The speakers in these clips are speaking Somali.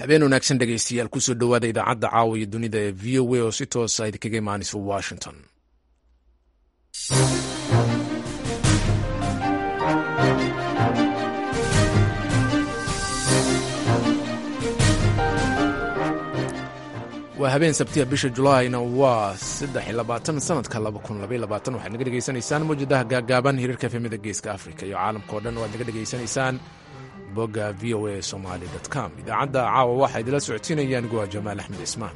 habeen wanaagsan dhegaystayaal kusoo dhowaada idaacadda caawa iyo dunida ee v o a oo si toosa idinkaga imaanaysa washington waa habeen sabtiya bisha julaayna waa saddex iyo labaatan sanadka laba kun labaiyo labaatan waxaad naga dhegaysanaysaan mawjadaha gaagaaban hiriirka efemida geeska afrika iyo caalamka o dhan waad naga dhegaysanaysaan bogga v o a somaali com idaacadda caawa waxaa idila socodsiinayaan guwa jamaal axmed ismaan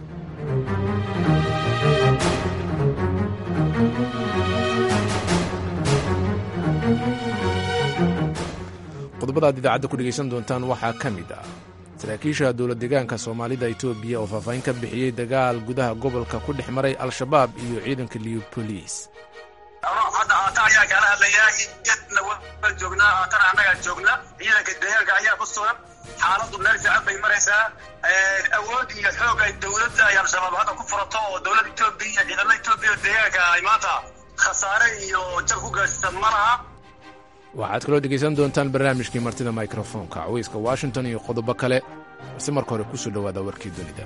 qodobada aad idaacadda ku dhegaysan doontaan waxaa ka mid ah saraakiisha dowla deegaanka soomaalida etoobiya oo faahfaahin ka bixiyey dagaal gudaha gobolka ku dhex maray al-shabaab iyo ciidanka liubolis hadda haatan ayaa kaala hadlayaa yadna waan joognaa haatan annagaa joogna ciidanka deegaanka ayaa ku sugan xaaladdu meel fiican bay maraysaa awood iyo xoog ay dowladda ay al-shabaab hadda ku furato oo dowladda etoobiya ciidamada etoobiya deegaanka ay maanta khasaare iyo jab ku gaarsiisan ma laha waxaad kaloo dhegaysan doontaan barnaamijkii martida mikrofoonka caweyska washington iyo qodobo kale balse marka hore kusoo dhowaada warkii dunida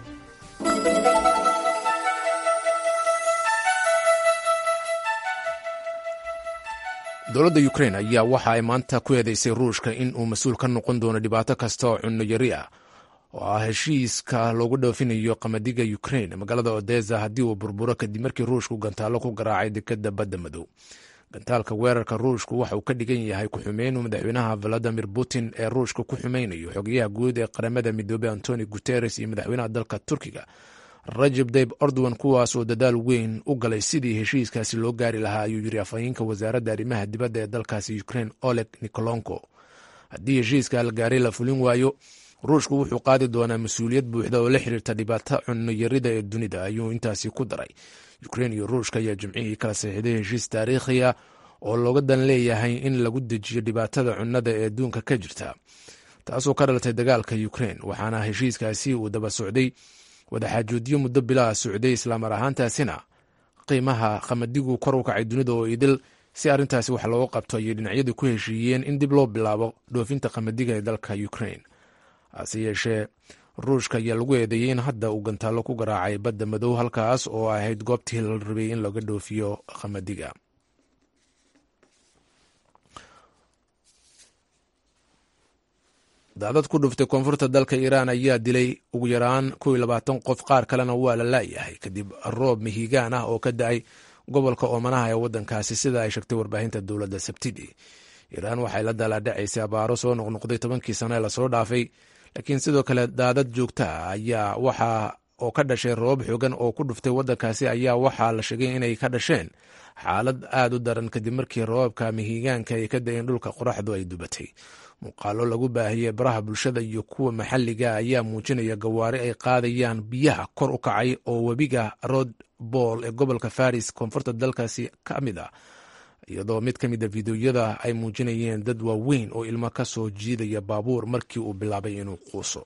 dowladda ukrain ayaa waxa ay maanta ku eedeysay ruushka in uu mas-uul ka noqon doono dhibaato kasta oo cunno yari ah oo ah heshiiska loogu dhoofinayo qamadiga ukrain magaalada odesa haddii uu burburo kadib markii ruushku gantaallo ku garaacay dekadda badda madow gantaalka weerarka ruushku waxa uu ka dhigan yahay ku-xumeyn madaxweynaha valadimir putin ee ruushka ku xumeynayo xogayaha guud ee qaramada midoobey antoni guteres iyo madaxweynaha dalka turkiga rajab dayb ordowan kuwaas oo dadaal weyn u galay sidii heshiiskaasi loo gaari lahaa ayuu yiri afhayeenka wasaaradda arrimaha dibadda ee dalkaasi ukrain oleg nikolonko haddii heshiiska la gaaray la fulin waayo ruushku wuxuu qaadi doonaa mas-uuliyad buuxda oo la xiriirta dhibaato cunno yarida ee dunida ayuu intaasi ku daray ukrain iyo ruushka ayaa jimcihii kala saxiixday heshiis taariikhiya oo looga dan leeyahay in lagu dejiyo dhibaatada cunnada ee adduunka ka jirta taasoo ka dhalatay dagaalka ukrain waxaana heshiiskaasi uu daba socday wadaxaajoodyo muddo bilaha socday islaamar ahaantaasina qiimaha qamadigu kor u kacay dunida oo idil si arrintaasi wax looga qabto ayay dhinacyadu ku heshiiyeen in dib loo bilaabo dhoofinta qamadiga ee dalka ukrain hase yeeshee ruushka ayaa lagu eedeeyey in hadda uu gantaallo ku garaacay badda madow halkaas oo ahayd goobtii la rabay in laga dhoofiyo qamadiga daadad ku dhuftay koonfurta dalka iiraan ayaa dilay ugu yaraan kow iyo labaatan qof qaar kalena waa la laayahay kadib roob mihigaan ah oo ka da-ay gobolka oomanaha ee waddankaasi sida ay sheegtay warbaahinta dowladda sabtidii iiraan waxay la daalaadhacaysay abaaro soo noqnoqday tobankii sano ee lasoo dhaafay laakiin sidoo kale daadad joogta ah ayaa waxa oo ka dhashay roobab xoogan oo ku dhuftay waddankaasi ayaa waxaa la sheegay inay ka dhasheen xaalad aad u daran kadib markii roobabka mihigaanka ay ka da-een dhulka qoraxdu ay dubatay muuqaalo lagu baahiyey baraha bulshada iyo kuwa maxalliga ayaa muujinaya gawaari ay qaadayaan biyaha kor u kacay oo webiga rod bool ee gobolka faris koonfurta dalkaasi ka mid ah iyadoo mid ka mid a fideoyada ay muujinayeen dad waaweyn oo ilmo ka soo jiidaya baabuur markii uu bilaabay inuu quuso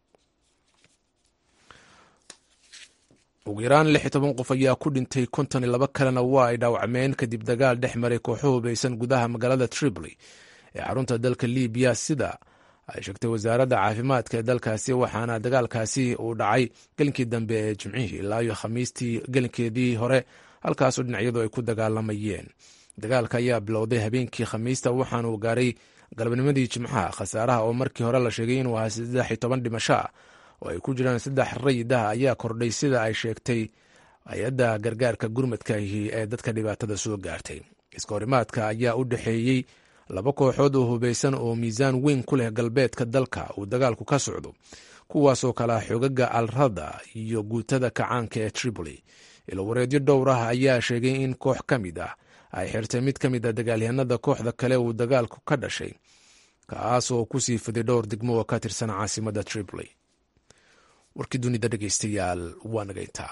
ugu yaraan lix iyo toban qof ayaa ku dhintay konton iyo laba kalena waa ay dhaawacmeen kadib dagaal dhex maray kooxo hubaysan gudaha magaalada tripoli ee xarunta dalka libiya sida ay sheegtay wasaaradda caafimaadka ee dalkaasi waxaana dagaalkaasi uu dhacay gelinkii dambe ee jimcihii ilaa iyo khamiistii gelinkeedii hore halkaasoo dhinacyadu ay ku dagaalamayeen dagaalka ayaa bilowday habeenkii khamiista waxaanuu gaaray galabnimadii jimcaha khasaaraha oo markii hore la sheegay inuu ahaa saddex iyo toban dhimasho ah oo ay ku jiraan saddex rayid ah ayaa kordhay sida ay sheegtay hay-adda gargaarka gurmadkaahi ee dadka dhibaatada soo gaartay iskahorimaadka ayaa u dhexeeyey laba kooxood oo hubaysan oo miisaan weyn ku leh galbeedka dalka uu dagaalku ka socdo kuwaasoo kala xoogaga alrada iyo guutada kacaanka ee tripoli ilowareedyo dhowr ah ayaa sheegay in koox ka mid ah ay xirtay mid ka mid a dagaalyahanada kooxda kale uu dagaalku ka dhashay kaas oo kusii fiday dhowr degmo oo ka tirsan caasimada tripoli warkii dunida dhegeystayaal waa naga intaa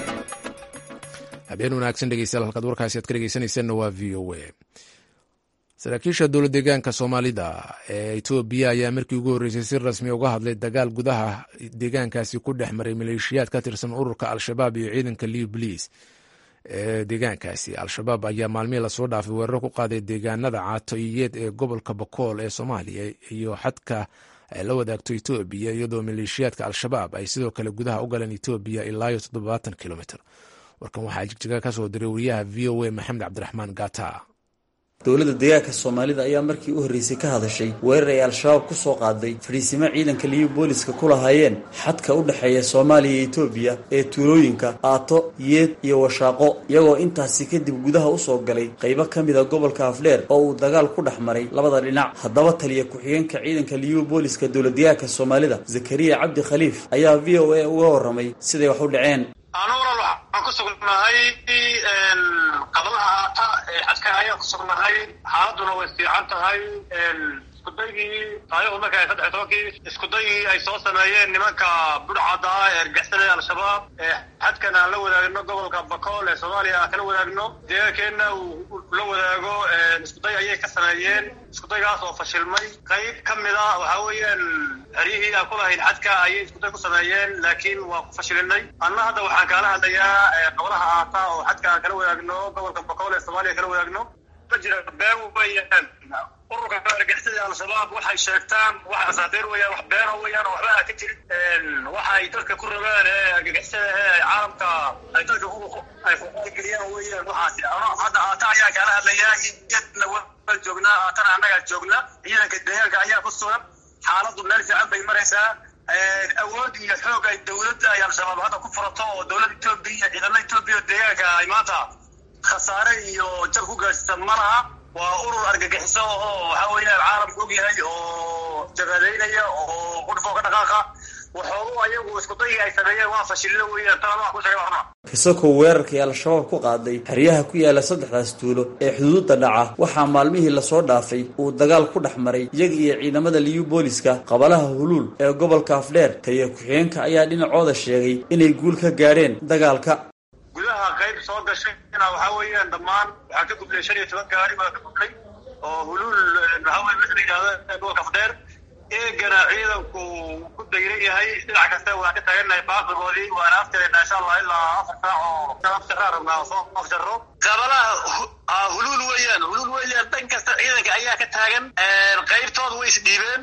habeen wanaagsan dhegeystayaal halkaad warkaasi aad ka dhegeysanaysaanna waa v o a saraakiisha dowlad deegaanka soomaalida ee etoobiya ayaa markii ugu horreysay si rasmi uga hadlay dagaal gudaha deegaankaasi ku dhex maray maleeshiyaad ka tirsan ururka al-shabaab iyo ciidanka liw boliis ee deegaankaasi al-shabaab ayaa maalmihii lasoo dhaafay weeraro ku qaaday deegaanada caatoiyeed ee gobolka bakool ee soomaaliya iyo xadka ay la wadaagto etoobiya iyadoo maleeshiyaadka al-shabaab ay sidoo kale gudaha u galeen etoobiya ilaayo toddobaatan kilomitr warkan waxaa jigjiga ka soo diray wariyaha v o a maxamed cabdiraxmaan gata dowladda deegaanka soomaalida ayaa markii u horreysay ka hadashay weerar ay al-shabaab ku soo qaaday fadhiisimo ciidanka liyu booliska ku lahaayeen xadka u dhexeeya soomaaliya iyo etoobiya ee tuulooyinka aato yeed iyo washaaqo iyagoo intaasi kadib gudaha usoo galay qaybo ka mida gobolka afdheer oo uu dagaal ku dhex maray labada dhinac haddaba taliya ku-xigeenka ciidanka liyu booliska dowlad deegaanka soomaalida zakariya cabdi khaliif ayaa v o a uga warramay siday wax u dhaceen anuunan waxaan ku sugnahay qablaha aata ee xadka ayaan ku sugnahay xaaladuna way fiican tahay iskudaygii taarikhdu marka ay saddex tobankii iskudayii ay soo sameeyeen nimanka budhcadda ah ee argixisada al-shabaab ee xadkan aan la wadaagno gobolka bakool ee soomaaliya aan kala wadaagno deegaankeenna uu la wadaago iskuday ayay ka sameeyeen iskudaygaas oo fashilmay qayb ka mida waxaa weeyaan xeryihii aan ku lahayn xadka ayay iskuday ku sameeyeen laakiin waa ku fashilinay anna hadda waxaan kaala hadlayaa qablaha aata oo xadka aan kala wadaagno gobolka bakool ee soomaaliya kala wadaagno ma jira been weeyaan ururka argixisada al-shabaab waxay sheegtaan wax asaatiir weeyaan wax beena weeyaan oo waxba ka jirin waxay dadka ku rabaan ee argixisada ee caalamka ay dadka ay geliyaan weeyaan waxaasi hadda aata ayaa kaala hadlayaa iyadna waa joognaa aatana annagaa joogna ciidanka deegaanka ayaa ku sugan xaaladdu meel fiican bay maraysaa awood iyo xoog ay dowladda ay al-shabaab hadda ku furato oo dowladda etoobiya ciidamada etoobiya deegaanka ay maanta khasaare iyo jab ku gaadhsiisan ma laha waa urur argagixiso oo waxa weeyaan caalamku og yahay oo jabhadeynaya oo qudhfoo ka dhaqaaqa waxoogu ayagu iskudayii ay sameeyeen waa fashilina weeyaan tana wax ku sheegay waxna kasakoo weerarkii al-shabaab ku qaaday xeryaha ku yaala saddexdaas tuulo ee xuduudda dhaca waxaa maalmihii lasoo dhaafay uu dagaal ku dhex maray iyaga iyo ciidamada liyu booliska qabalaha huluul ee gobolka afdheer taliya ku-xigeenka ayaa dhinacooda sheegay inay guul ka gaadheen dagaalka gudaha qayb soo gashayna waxaa weeyaan dhammaan waxaa ka gudlay shan iyo toban gaari baa ka gudlay oo huluul waxaa weye wixii la yidhahda gobolka afdheer eegana ciidanku ku dayran yahay dhinac kasta waan ka taagannahay baaqigoodii waana aftirayna insha allah ilaa afar saac oo afjaraa rabnaa soo afjaro qabalaha huluul weeyaan huluul weeyaan dhan kasta ciidanka ayaa ka taagan qaybtooda way isdhiibeen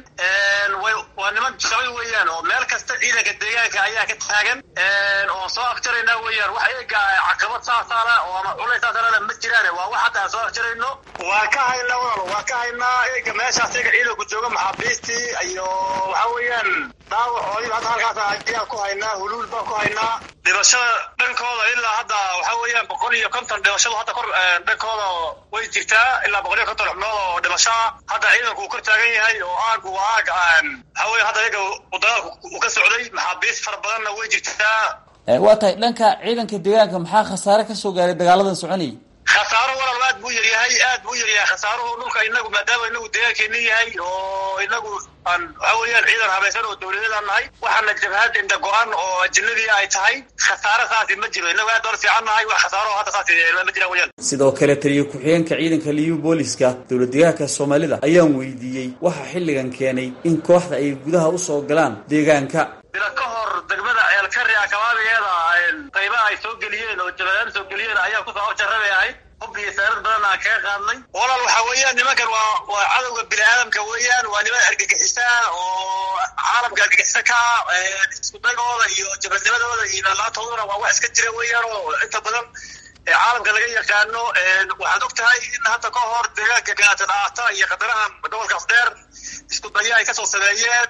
waa niman shabay weeyaan oo meel kasta ciidanka deegaanka ayaa ka taagan oo soo afjarayna weeyaan wax eega caqabad saasaala oo ama culays saasaalana ma jiraan waa wax hadda aan soo afjarayno waan ka haynaa walaal waan ka haynaa eega meeshaas eega ciidanku jooga maxaabiistii iyo waxa weeyaan dhaawacoodii hadda halkaas ayaan ku haynaa huluul baan ku haynaa dhibashada dhankooda ilaa hadda waxa weeyaan boqol iyo konton dhibashadu hadda kor dhankooda way jirtaa ilaa boqol iyo konton xubnood oo dhibashaa hadda ciidanku uu kor taagan yahay oo aagu waa aag waxa weya hadda iyaga uu dagaalku uu ka socday maxaabiis fara badanna way jirtaa waa tahay dhanka ciidanka deegaanka maxaa khasaare ka soo gaaray dagaaladan soconayay khasaaro walaal aad buu yaryahay aad buu yaryahay khasaaruhu dhulka inagu maadaama inagu deegaankeeni yahay oo inagu aan waxa weeyaan ciidan habaysan oo dowladeedaan nahay waxaana jabhad inda go-an oo ajinadii ay tahay khasaare saasi ma jiro inagu aad ola fiican nahay wax khasaaro hadda saasi ma jiraan weyaan sidoo kale taliya ku-xigeenka ciidanka liyu booliska dowlad deegaanka soomaalida ayaan weydiiyey waxa xilligan keenay in kooxda ay gudaha usoo galaan deegaanka bila ka hor degmada ceelkari akabaabigeeda qaybaha ay soo geliyeen oo jabadaan soo geliyeen ayaa kusoo afjarabay ahayd hub iyo saarad badan aan kaga qaadnay walaal waxaa weeyaan nimankan waa waa cadowga bini aadamka weeyaan waa niman argagixisa oo caalamka argagixisa ka isku dagooda iyo jabadnimadooda iyo laalaatooduna waa wax iska jira weeyaan oo inta badan caalamka laga yaqaano waxaad og tahay in hadda ka hor deegaanka ganaata dhaata iyo qadaraha gobolka afdheer isku daya ay kasoo sameeyeen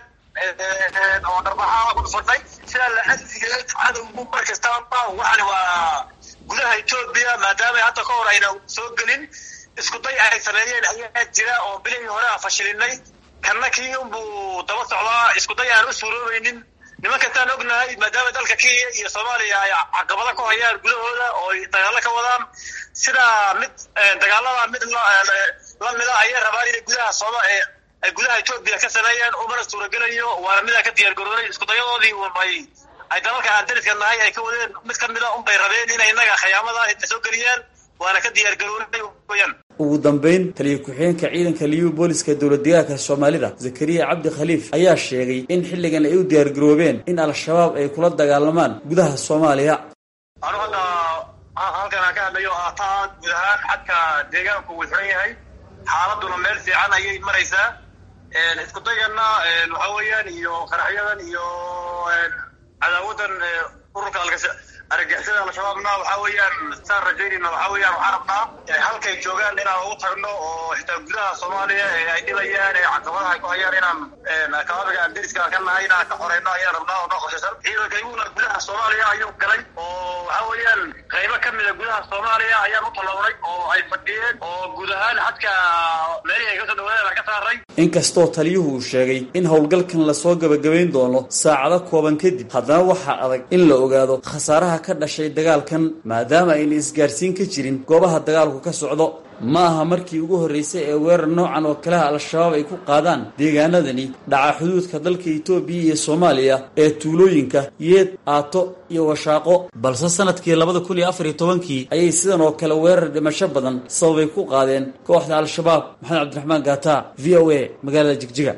oo dharbaxaa ku fadhay sidaa la adligeed cadowgu mar kastaba waxani waa gudaha etoobiya maadaama hadda ka hor ayna soo gelin isku day ay sameeyeen ayaa jira oo bilihii hore aan fashilinay kanna kii unbuu daba socdaa isku day aan u suuroobaynin nimankastaan ognahay maadaama dalka kenya iyo soomaaliya ay caqabado ku hayaan gudahooda oo ay dagaalo ka wadaan sidaa mid dagaalada mid lamida ayay rabaan inay gudaha sooma ay gudaha etoobiya ka sameeyeen umana suuragelayo waana midaa ka diyaar garoonay isku dayadoodii unbay ay dalalka aan dariska nahay ay ka wadeen mid ka mida unbay rabeen inay innaga khiyaamada soo geliyaan waana ka diyaar garoonay weyaan ugu dambeyn taliya ku-xigeenka ciidanka liyu booliska dowlad deegaanka soomaalida zakariya cabdi khaliif ayaa sheegay in xilligan ay u diyaargaroobeen in al-shabaab ay kula dagaalamaan gudaha soomaaliya anu hadda halkan aan ka hadlayo haataa guud ahaan xadka deegaanku wuu xiran yahay xaaladuna meel fiican ayay maraysaa isku dayganna waxa weeyaan iyo qaraxyadan iyo cadaawadan ururka argagixisada al-shabaabna waxa weeyaan saan rajaynayna waxa weeyaan waxaan rabnaa halkay joogaan inaan ugu tagno oo xitaa gudaha soomaaliya ee ay dhibayaan ee caqabadaha ay ku hayaan inaan kaabiga aan deriska ka nahay inaan ka xoreyno ayaan rabnaa oo noo qorshaysan ciidanka iguna gudaha soomaaliya ayuu galay oo waxa weeyaan qaybo ka mida gudaha soomaaliya ayaan u tallawnay oo ay fadhiyeen oo guud ahaan xadka meelihii ay kasoo dhawaadeen aan ka saaray inkastoo taliyuhu uu sheegay in howlgalkan lasoo gabagabayn doono saacado kooban kadib haddana waxaa adag in la ogaado khasaaraha ka dhashay dagaalkan maadaama ayna isgaarsiin ka jirin goobaha dagaalku ka socdo ma aha markii ugu horreysay ee weerar noocan oo kaleha al-shabaab ay ku qaadaan deegaanadani dhaca xuduudka dalka itoobiya iyo soomaaliya ee tuulooyinka yeed aato iyo washaaqo balse sanadkii labada kun iyo afar iyo tobankii ayay sidan oo kale weerar dhimasho badan sababay ku qaadeen kooxda al-shabaab maxamed cabdiraxmaan gaata v o a magaalada jigjiga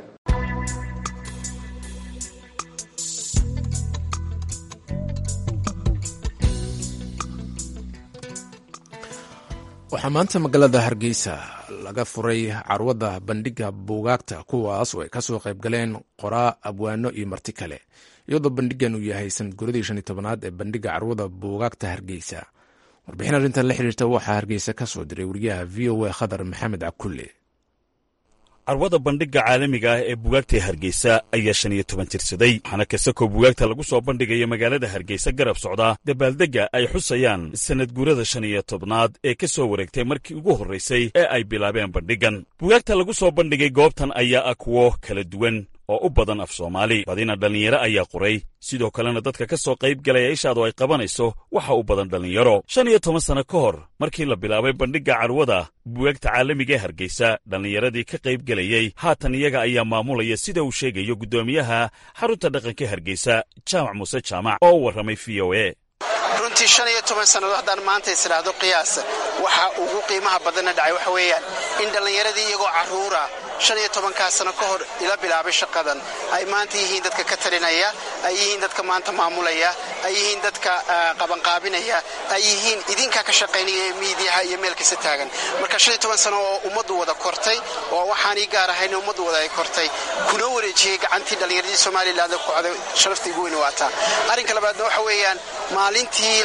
waxaa maanta magaalada hargeysa laga furay carwada bandhiga buugaagta kuwaas oo ay kasoo qayb galeen qoraa abwaano iyo marti kale iyadoo bandhigan uu yahay sanad guradii shan iyo tobanaad ee bandhiga carwada buugaagta hargeysa warbixin arrintan la xiriirta waxaa hargeysa ka soo diray wariyaha v o a khadar maxamed cakulle carwada bandhigga caalamiga ah ee bugaagta hargeysa ayaa shan iyo toban jirsaday waxaana kasakoo bugaagta lagu soo bandhigaya magaalada hargeysa garab socda dabaaldegga ay xusayaan sanad guurada shan iyo tobnaad ee ka soo wareegtay markii ugu horraysay ee ay bilaabeen bandhiggan bugaagta lagu soo bandhigay goobtan ayaa ah kuwo kala duwan oo u badan af soomaali badina dhallinyaro ayaa qoray sidoo kalena dadka ka soo qayb galaya ishaadu ay qabanayso waxa u badan dhallinyaro shan iyo toban sanno ka hor markii la bilaabay bandhigga carwada bugaagta caalamiga ee hargeysa dhallinyaradii ka qayb gelayey haatan iyaga ayaa maamulaya sida uu sheegayo guddoomiyaha xarunta dhaqanka hargeysa jaamac muuse jaamac oo u warramay v o e runtii shan iyo toban sannadood haddaan maanta isdhaahdo qiyaas waxa ugu qiimaha badanna dhacay waxa weeyaan in dhallinyaradii iyagoo carruura shan iyo tobankaa sano ka hor ila bilaabay shaqadan ay maanta yihiin dadka ka talinaya ay yihiin dadka maanta maamulaya ay yihiin dadka qabanqaabinaya ay yihiin idinkaa ka shaqaynaya ee miidiyaha iyo meel kasta taagan marka shan iyo toban sano oo ummaddu wada kortay oo waxaanii gaar ahayn ummaddu wada ay kortay kuna wareejiyey gacantii dhallinyaradii somalilan ku coday sharafta igu weyni waataa arrinka labaadna waxa weeyaan maalintii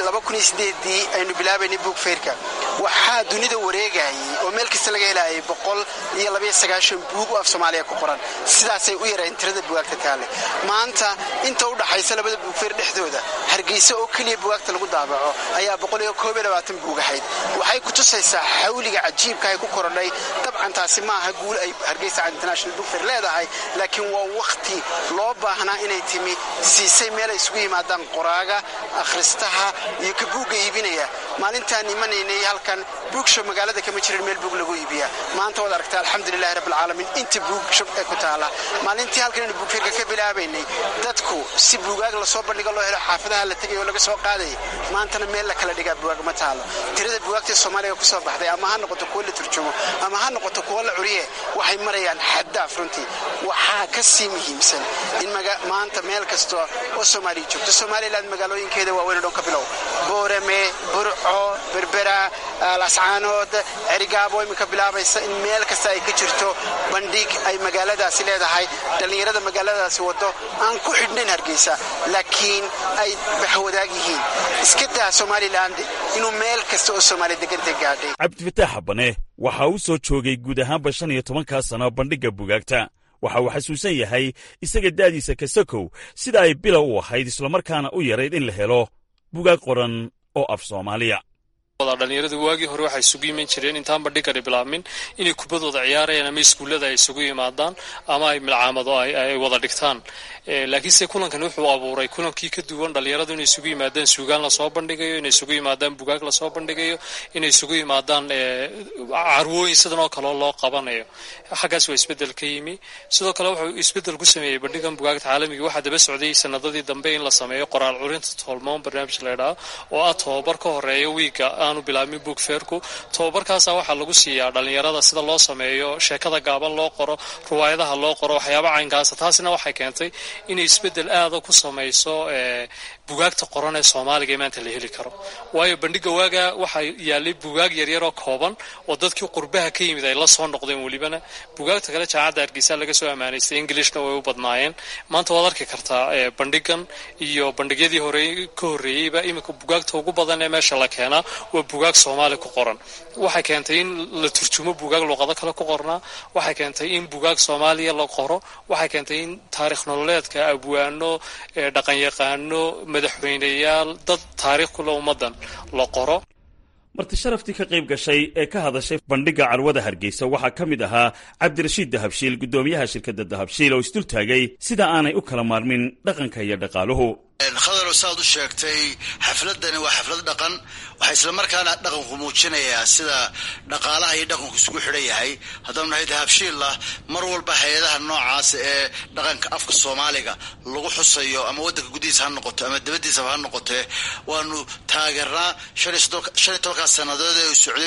dii aynu bilaabaynay buugfeyrka waxaa dunida wareegayay oo meel kasta laga helayay boqol iyo labaiyo sagaashan buug oo af soomaaliya ku qoran sidaasay u yareen tirada bugaagta taale maanta inta u dhaxaysa labada buugfeyr dhexdooda hargeysa oo keliya bugaagta lagu daabaco ayaa boqol iyo koob iyo labaatan buug ahayd waxay ku tusaysaa xawliga cajiibka ay ku korodhay dabcan taasi ma aha guul ay hargeysa international buugfeyr leedahay laakiin waa wakhti loo baahnaa inay timi siisay meel ay isugu yimaadaan qoraaga akhristaha iyo ka buugga iibinaya maalintaan imanaynay halkan buugshow magaalada kama jirin meel buug lagu iibiya maanta waad aragtaa alxamdulilahi rabbilcaalamiin inta buugshow ee ku taala maalintii halkan aynu buugfeerka ka bilaabaynay dadku si buugaag lasoo bandhiga loo helo xaafadaha la tegay oo laga soo qaadaya maantana meel la kala dhigaa bugaag ma taalo tirada bugaagta soomaaliya ku soo baxday ama ha noqoto kuwo la turjumo ama ha noqoto kuwo la curiye waxay marayaan xaddaaf runtii waxaa ka sii muhiimsan in maanta meel kasta oo soomaaliya joogto somalilan magaalooyinkeeda waaweyn dhoon ka bilow boorame burco berbera lascaanood cerigaabo iminka bilaabaysa in meel kasta ay ka jirto bandhig ay magaaladaasi leedahay dhallinyarada magaaladaasi wado aan ku xidhnayn hargeysa laakiin ay baxwadaag yihiin iska daa somalilan inuu meel kasta oo soomaaliya deganta gaadhay cabdifataax habane waxa uu soo joogay guud ahaanba shan iyo tobankaa sano bandhigga bugaagta waxa uu xasuusan yahay isaga da'diisa kasakow sida ay bilow u ahayd islamarkaana u yarayd in la helo bugaag qoran oo af soomaaliya dhalinyaradu waagii hore waxay isugu iman jireen intaan bandhigani bilaabmin inay kubadooda ciyaarayaan ama iskuullada ay isugu yimaadaan ama ay milcaamado ay wada dhigtaan laakiinse kulankan wuxuu abuuray kulankii ka duwan dhalinyaradu inay isugu yimaadaan suugaan lasoo bandhigayo inay isugu yimaadaan bugaag lasoo bandhigayo inay isugu yimaadaan carwooyin sidan oo kaleo loo qabanayo xaggaas waa isbedel ka yimi sidoo kale wuxuu isbedel ku sameeyey bandhigan bugaagta caalamiga waxaa daba socday sanadadii dambe in la sameeyo qoraal curinta toolmoon barnaamij laydhaha oo ah tobabar ka horeeya wiiga aanu bilaabmin book fairku tababarkaasa waxaa lagu siiyaa dhalinyarada sida loo sameeyo sheekada gaaban loo qoro ruwaayadaha loo qoro waxyaaba caynkaasa taasina waxay keentay inay isbedel aada ku samayso bugaagta qoran ee soomaaliga ee maanta la heli karo waayo bandhiga waaga waxaa yaalay bugaag yaryaroo kooban oo dadkii qurbaha ka yimid ay la soo noqdeen welibana bugaagta kale jaamacadda hargeysa laga soo ammaanaystay englishna way u badnaayeen maanta waad arki kartaa bandhigan iyo bandhigyadii hore ka horreeyeyba iminka bugaagta ugu badan ee meesha la keenaa waa bugaag soomaali ku qoran waxay keentay in la turjumo bugaag luuqado kale ku qornaa waxay keentay in bugaag soomaaliya la qoro waxay keentay in taarikh nololeedka abwaano dhaqanyaqaano madaxweyneyaal dad taariikh kule ummadan la qoro marti sharaftii ka qayb gashay ee ka hadashay bandhigga carwada hargeysa waxaa ka mid ahaa cabdirashiid dahabshiil guddoomiyaha shirkadda dahabshiil oo isdul taagay sida aanay u kala maarmin dhaqanka iyo dhaqaaluhu khadarow saaad u sheegtay xafladani waa xaflad dhaqan waxaa islamarkaana dhaqanku muujinayaa sida dhaqaalaha iyo dhaqanku isugu xidhan yahay haddaanu nahay dahabshiillah mar walba hay-adaha noocaas ee dhaqanka afka soomaaliga lagu xusayo ama waddanka gudihiisa ha noqoto ama dabadiisaba ha noqotee waanu taageernaa shan iyo tobankaas sannadood ee socday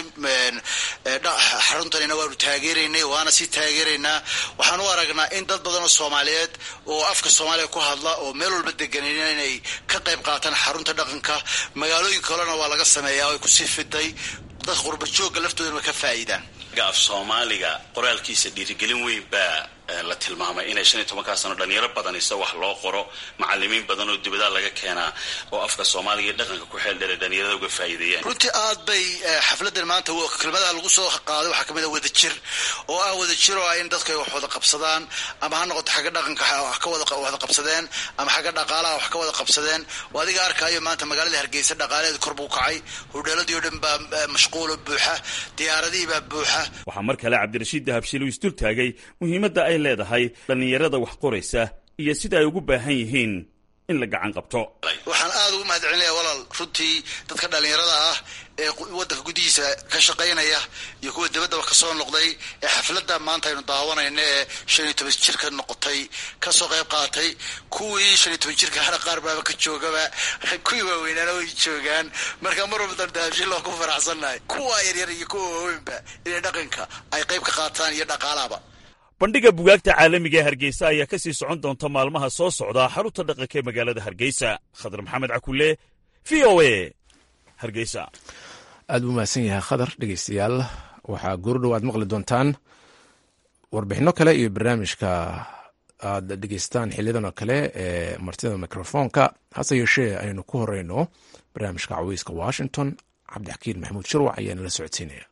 xaruntanina waanu taageeraynay waana sii taageeraynaa waxaan u aragnaa in dad badan oo soomaaliyeed oo afka soomaaliga ku hadla oo meel walba deganayna inay ka qayb qaataan xarunta dhaqanka magaalooyin kalena waa laga sameeyaa ay kusii fiday dad qurba joogga laftoodana way ka faa'iidaan af soomaaliga qoraalkiisa dhiirigelin weyn baa la tilmaamay inay shan iyo tobankaa sano dhalinyaro badan isa wax loo qoro macalimiin badan oo dibadaha laga keenaa oo afka soomaaliga iyo dhaqanka ku xeel dheera dhalinyarada uga faa'iideeyaan runtii aad bay xafladan maanta kelmadaha lagu soo qaaday waxaa kamid a wadajir oo ah wadajir oo ah in dadku ay wax wada qabsadaan ama ha noqoto xagga dhaqanka wax ka wada qabsadeen ama xagga dhaqaalaha wax ka wada qabsadeen oo adiga arkaayo maanta magaalada hargeysa dhaqaalaheeda kor buu kacay hudheeladii o dhan baa mashquulo buuxa diyaaradihii baa buuxa waxaa mar kale cabdirashiid dahabshiil uu isdul taagay muhiimadda ay leedahay dhallinyarada wax qoraysa iyo sida ay ugu baahan yihiin in la gacan qabto waxaan aada ugu mahad celinaya walaal runtii dadka dhallinyarada ah ee waddanka gudihiisa ka shaqaynaya iyo kuwa dabaddaba kasoo noqday ee xafladda maanta aynu daawanayno ee shan iyo toban jirka noqotay kasoo qayb qaatay kuwii shan iyo toban jirka hana qaar baaba ka joogaba kuwii waaweynaana way joogaan marka mar walba dahabshiil waa ku faraxsannahay kuwa yaryar iyo kuwa waaweynba inay dhaqanka ay qayb ka qaataan iyo dhaqaalahaba bandhigga bugaagta caalamiga ee hargeysa ayaa ka sii socon doonta maalmaha soo socda xarunta dhaqanka ee magaalada hargeysa khadar maxamed cakule v o a hargeysa aad buu mahadsan yahay khadar dhegeystayaal waxaa goordhow aad maqli doontaan warbixinno kale iyo barnaamijka aad dhegeystaan xiliyadan oo kale ee martida mikrofoonka hase yeeshee aynu ku horeyno barnaamijka caweyska washington cabdixakiin maxamuud shirwac ayaana la socodsiinaya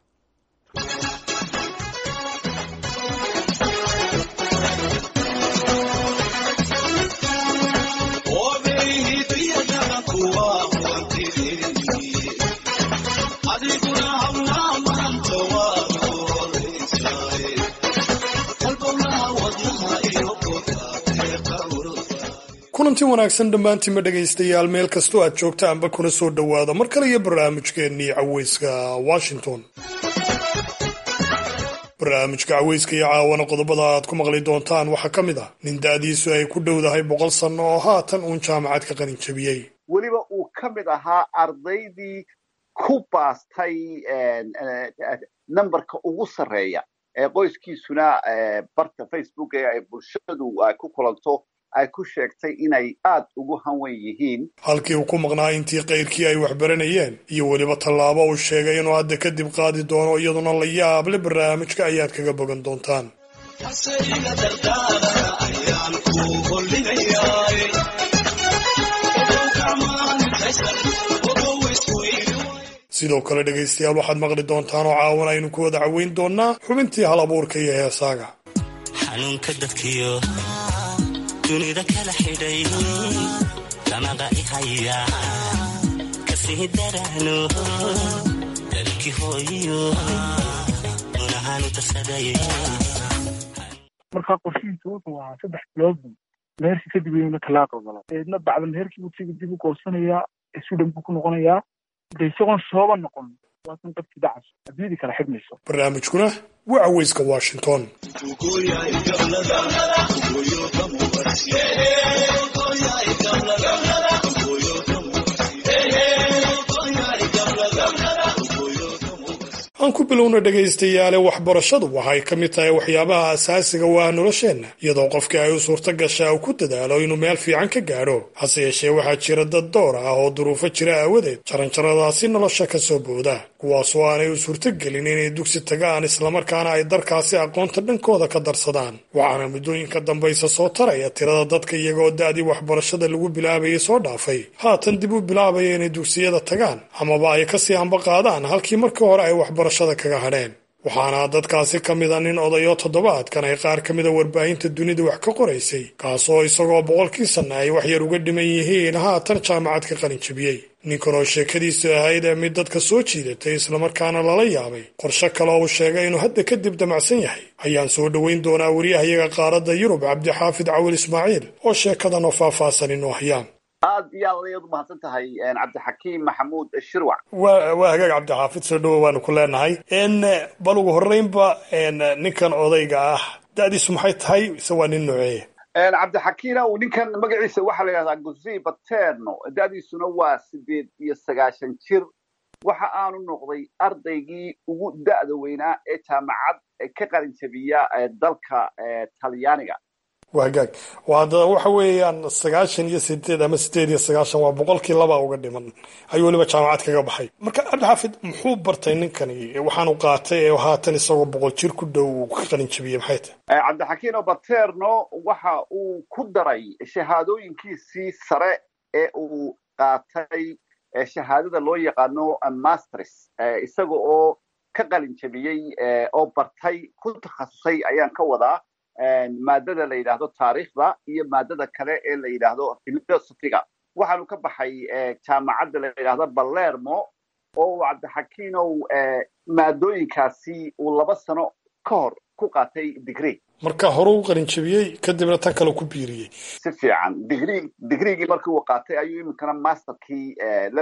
kulanti wanaagsan dhammaantiinma dhegaystayaal meel kastoo aad joogtaanba kuna soo dhowaada mar kale iyo barnaamijkeennii caweyska washington barnaamijka caweyska iyo caawana qodobada aad ku maqli doontaan waxaa ka mid ah nin da'diisu ay ku dhowdahay boqol sanno oo haatan uun jaamacad ka qalin jabiyey weliba uu ka mid ahaa ardaydii ku baastay nambarka ugu sarreeya ee qoyskiisuna barta facebook ee ay bulshadu ay ku kulanto ay ku sheegtay inay aad ugu hanwen yihiin halkii uu ku maqnaa intii kayrkii ay waxbaranayeen iyo weliba tallaabo uu sheegay inuu hadda kadib qaadi doono iyaduna la yaable barnaamijka ayaad kaga bogan doontaan sidoo kale dhegaystayaal waxaad maqli doontaan oo caawan aynu ku wada caweyn doonnaa xubintii hal abuurka iyo heesaaga xanuunka dadkiyo dunida kala xidhay damaqa ihaya kasii daraano dalkii hooyo unahaanu darsaday markaa qorshihiisu wuxuu ahaa saddex biloodbu meherkii kadib ayuuna talaaq ogolo eedna bacda meherkii buu siga dib u goosanayaa sudan buu ku noqonayaa de isagoon shooba noqon waasan qabti dacas adduunyadii kala xidhmayso barnaamijkuna waa caweyska washington aan ku bilowna dhegaystayaale waxbarashadu waxay ka mid tahay waxyaabaha asaasiga u ah nolosheenna iyadoo qofkii ay u suurto gashaa uu ku dadaalo inuu meel fiican ka gaadho hase yeeshee waxaa jira dad door ah oo duruufo jira aawadeed jaranjaradaasi nolosha ka soo booda kuwaasoo aanay u suurtogelin inay dugsi tagaan islamarkaana ay darkaasi aqoonta dhankooda ka darsadaan waxaana muddooyinka dambaysa soo taraya tirada dadka iyagoo da'dii waxbarashada lagu bilaabayay soo dhaafay haatan dib u bilaabaya inay dugsiyada tagaan amaba ay kasii hamba qaadaan halkii markii hore ay waxbarashada kaga hadheen waxaana dadkaasi ka mida nin odayo toddobaadkan ay qaar ka mida warbaahinta dunida wax ka qoraysay kaasoo isagoo boqolkii sanna ay wax yar uga dhiman yihiin haatan jaamacad ka qalin jabiyey ninkan oo sheekadiisu ahayd ee mid dadka soo jiidatay islamarkaana lala yaabay qorshe kale oo uu sheegay inuu hadda kadib damacsan yahay ayaan soo dhoweyn doonaa wariyahayaga qaaradda yurub cabdixaafid cawil ismaaciil oo sheekadan oo faahfaahsan inoo hayaan aad iyo aad ayaad umahadsan tahay cabdixakiim maxamuud shirwac wa waa hagaag cabdixaafid soo dhowo waanu ku leenahay bal ugu horreynba ninkan odayga ah da'diisu maxay tahay ise waa nin nooceeya cabdixakiina uu ninkan magaciisa waxaa la yidhahdaa guzi baterno da'diisuna waa sideed iyo sagaashan jir waxa aanu noqday ardaygii ugu da'da weynaa ee jaamacad ka qalin jabiya dalka talyaaniga waa hagaag haddana waxa weeyaan sagaashan iyo sideed ama sideed iyo sagaashan waa boqolkii laba uga dhiman ayuu weliba jaamacad kaga baxay marka cabdixaafid muxuu bartay ninkani waxaanu qaatay ee haatan isagoo boqol jir ku dhow uu ka qalin jabiyey maxay tahay cabdixakiino baterno waxa uu ku daray shahaadooyinkiisii sare ee uu qaatay shahaadada loo yaqaano masters isaga oo ka qalin jabiyey oo bartay ku takhasusay ayaan ka wadaa maadada la yidhaahdo taariikhda iyo maadada kale ee la yidhaahdo philosophiga waxaanu ka baxay jaamacadda la yidhahdo balermo oo cabdixakiinow maadooyinkaasi uu laba sano ka hor ku qaatay degree marka hore u qalin jabiyey kadibna tan kale ku biiriyey si fiican digri digreegii markii uu qaatay ayuu iminkana masterkii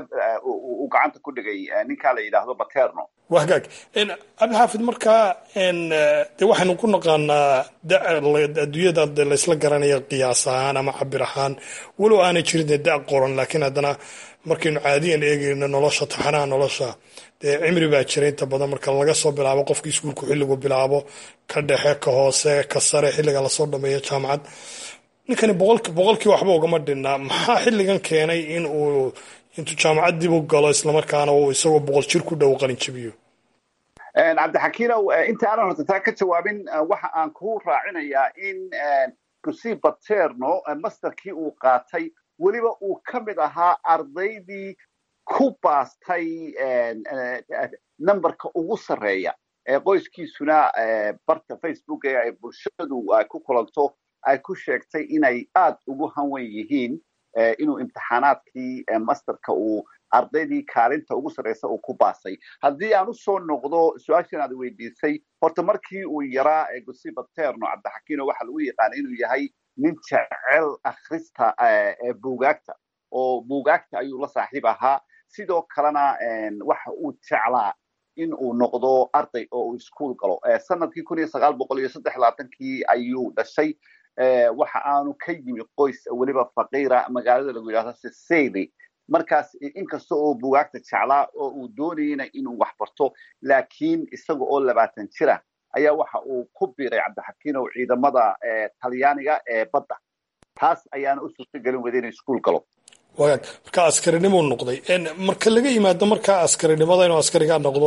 uu gacanta ku dhigay ninkaa la yidhaahdo baterno waa hagaag cabdixaafid markaa de waxaynu ku naqaanaa adduunyada de laysla garanaya qiyaas ahaan ama cabir ahaan walow aanay jirin dee da qoran laakiin haddana markaynu caadiyan eegayno nolosha taxanaha nolosha dee cimri baa jira inta badan marka laga soo bilaabo qofka iskuulku xilligu bilaabo ka dhexe ka hoose ka sare xilliga lasoo dhameeyo jaamacad ninkani boqolkii waxba ugama dhinna maxaa xilligan keenay in uu intuu jaamacad dib u galo islamarkaana uu isagoo boqol jir ku dhow qalin jabiyo cabdixakiinow inta aanan horta taa ka jawaabin waxa aan ku raacinayaa in gusi baterno masterkii uu qaatay weliba uu ka mid ahaa ardaydii ku baastay numberka ugu sarreeya ee qoyskiisuna barta facebook ee ay bulshadu ay ku kulanto ay ku sheegtay inay aad ugu hanwen yihiin inuu imtixaanaadkii masterka uu ardaydii kaalinta ugu sarreysa uu ku baasay haddii aan usoo noqdo su-aashan aad weydiisay horta markii uu yaraa gusi baterno cabdixakiino waxa lagu yaqaana inuu yahay nin jecel akhrista buugaagta oo buugaagta ayuu la saaxiib ahaa sidoo kalena waxa uu jeclaa in uu noqdo arday oo uu iskuol galo sanadkii kun iyo sagaal boqol iyo saddex labaatankii ayuu dhashay waxa aanu ka yimi qoys weliba faqiira magaalada lagu yidhahdo sicily markaas inkasta oo buugaagta jeclaa oo uu doonayena inuu wax barto laakiin isaga oo labaatan jira ayaa waxa uu ku biiray cabdixakiinow ciidamada talyaaniga ee badda taas ayaana u suurtagelin wada inuu iskuol galo wagaag marka askarinimuu noqday marka laga yimaado markaa askarinimada inuu askarigaa noqdo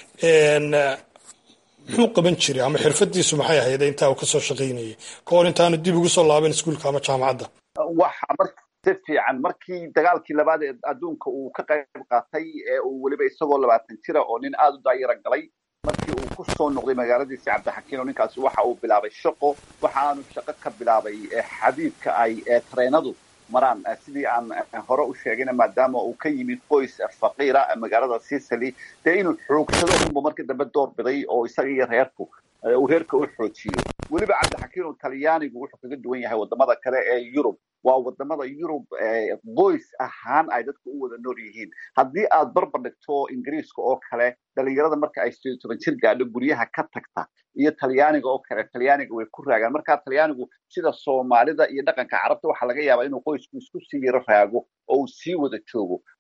muxuu qaban jiray ama xirfadiisu maxay ahayd intaa uu kasoo shaqaynayay ka hor intaanu dib ugu soo laaban iskuulka ama jaamacadda waxa si fiican markii dagaalkii labaad ee adduunka uu ka qayb qaatay ee uu weliba isagoo labaatan jira oo nin aada u daayara galay markii uu ku soo noqday magaaladiisi cabdixakiino ninkaasi waxa uu bilaabay shaqo waxa aanu shaqo ka bilaabay xadiidka ay tareenadu maraan sidii aan hore u sheegayna maadaama uu ka yimid qoys faqiira magaalada sicily dee inuu xoogsado unba markii dambe door biday oo isaga iyo reerku uu reerka u xoojiyo weliba cabdixakiino talyaanigu wuxuu kaga duwan yahay wadamada kale ee yurub waa wadamada yurub qoys ahaan ay dadku u wada nool yihiin haddii aad barbar dhigto ingiriiska oo kale dhalinyarada marka ay sideed toban jir gaadho guryaha ka tagta iyo talyaaniga oo kale talyaaniga way ku raagaan marka talyaanigu sida soomaalida iyo dhaqanka carabta waxaa laga yaabaa inuu qoysku isku sii yaro raago oo uu sii wada joogo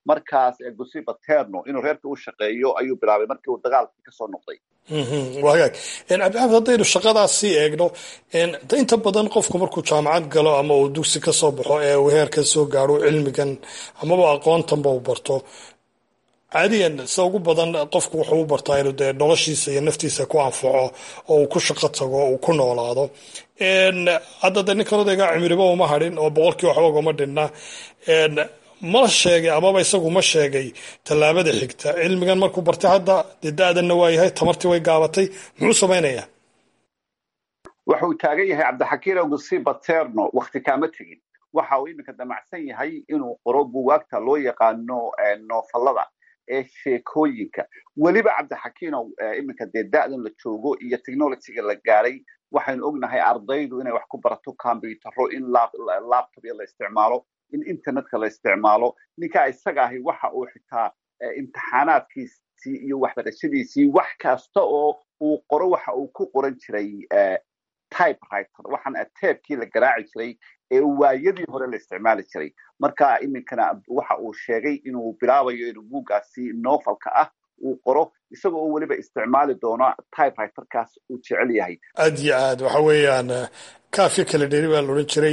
markaas gusi baterno inuu reerka u shaqeeyo ayuu bilaabay markii uu dagaalkii kasoo noqday waa hagaag cabdixaafid haddaynu shaqadaas sii eegno inta badan qofku markuu jaamacad galo ama uu dugsi ka soo baxo ee uu heerkan soo gaaro cilmigan amaba aqoontanba uu barto caadiyan sida ugu badan qofku wuxuu u bartaa inuu dee noloshiisa iyo naftiisa ku anfaco oo uu ku shaqo tago uu ku noolaado hadda de ninkan odayga cimriba uma hadhin oo boqolkii waxba ugama dhinna ma sheegay amaba isagu ma sheegay tallaabada xigta cilmigan markuu bartay hadda dee da-danna waa yahay tamartii way gaabatay muxuu samaynayaa wuxuu taagan yahay cabdixakiin ogusi baterno wakti kaama tegin waxa uu iminka damacsan yahay inuu qoro buwaagta loo yaqaano noofallada ee sheekooyinka weliba cabdixakiinow iminka dee da-dan la joogo iyo technologyga la gaaray waxaynu ognahay ardaydu inay wax ku barato combyutaro in laptopya la isticmaalo in internetka la isticmaalo ninkaa isaga ahi waxa uu xitaa imtixaanaadkiisii iyo waxbarashadiisii wax kasta oo uu qoro waxa uu ku qoran jiray typewriter waxaan teebkii la garaaci jiray ee waayadii hore la isticmaali jiray marka iminkana waxa uu sheegay inuu bilaabayo inuu buuggaasi novelka ah uu qoro isaga oo weliba isticmaali doono typewriterkaas uu jecel yahay aad iyo aad waxa weeyaan kaafyo kala dheri baa la odhan jiray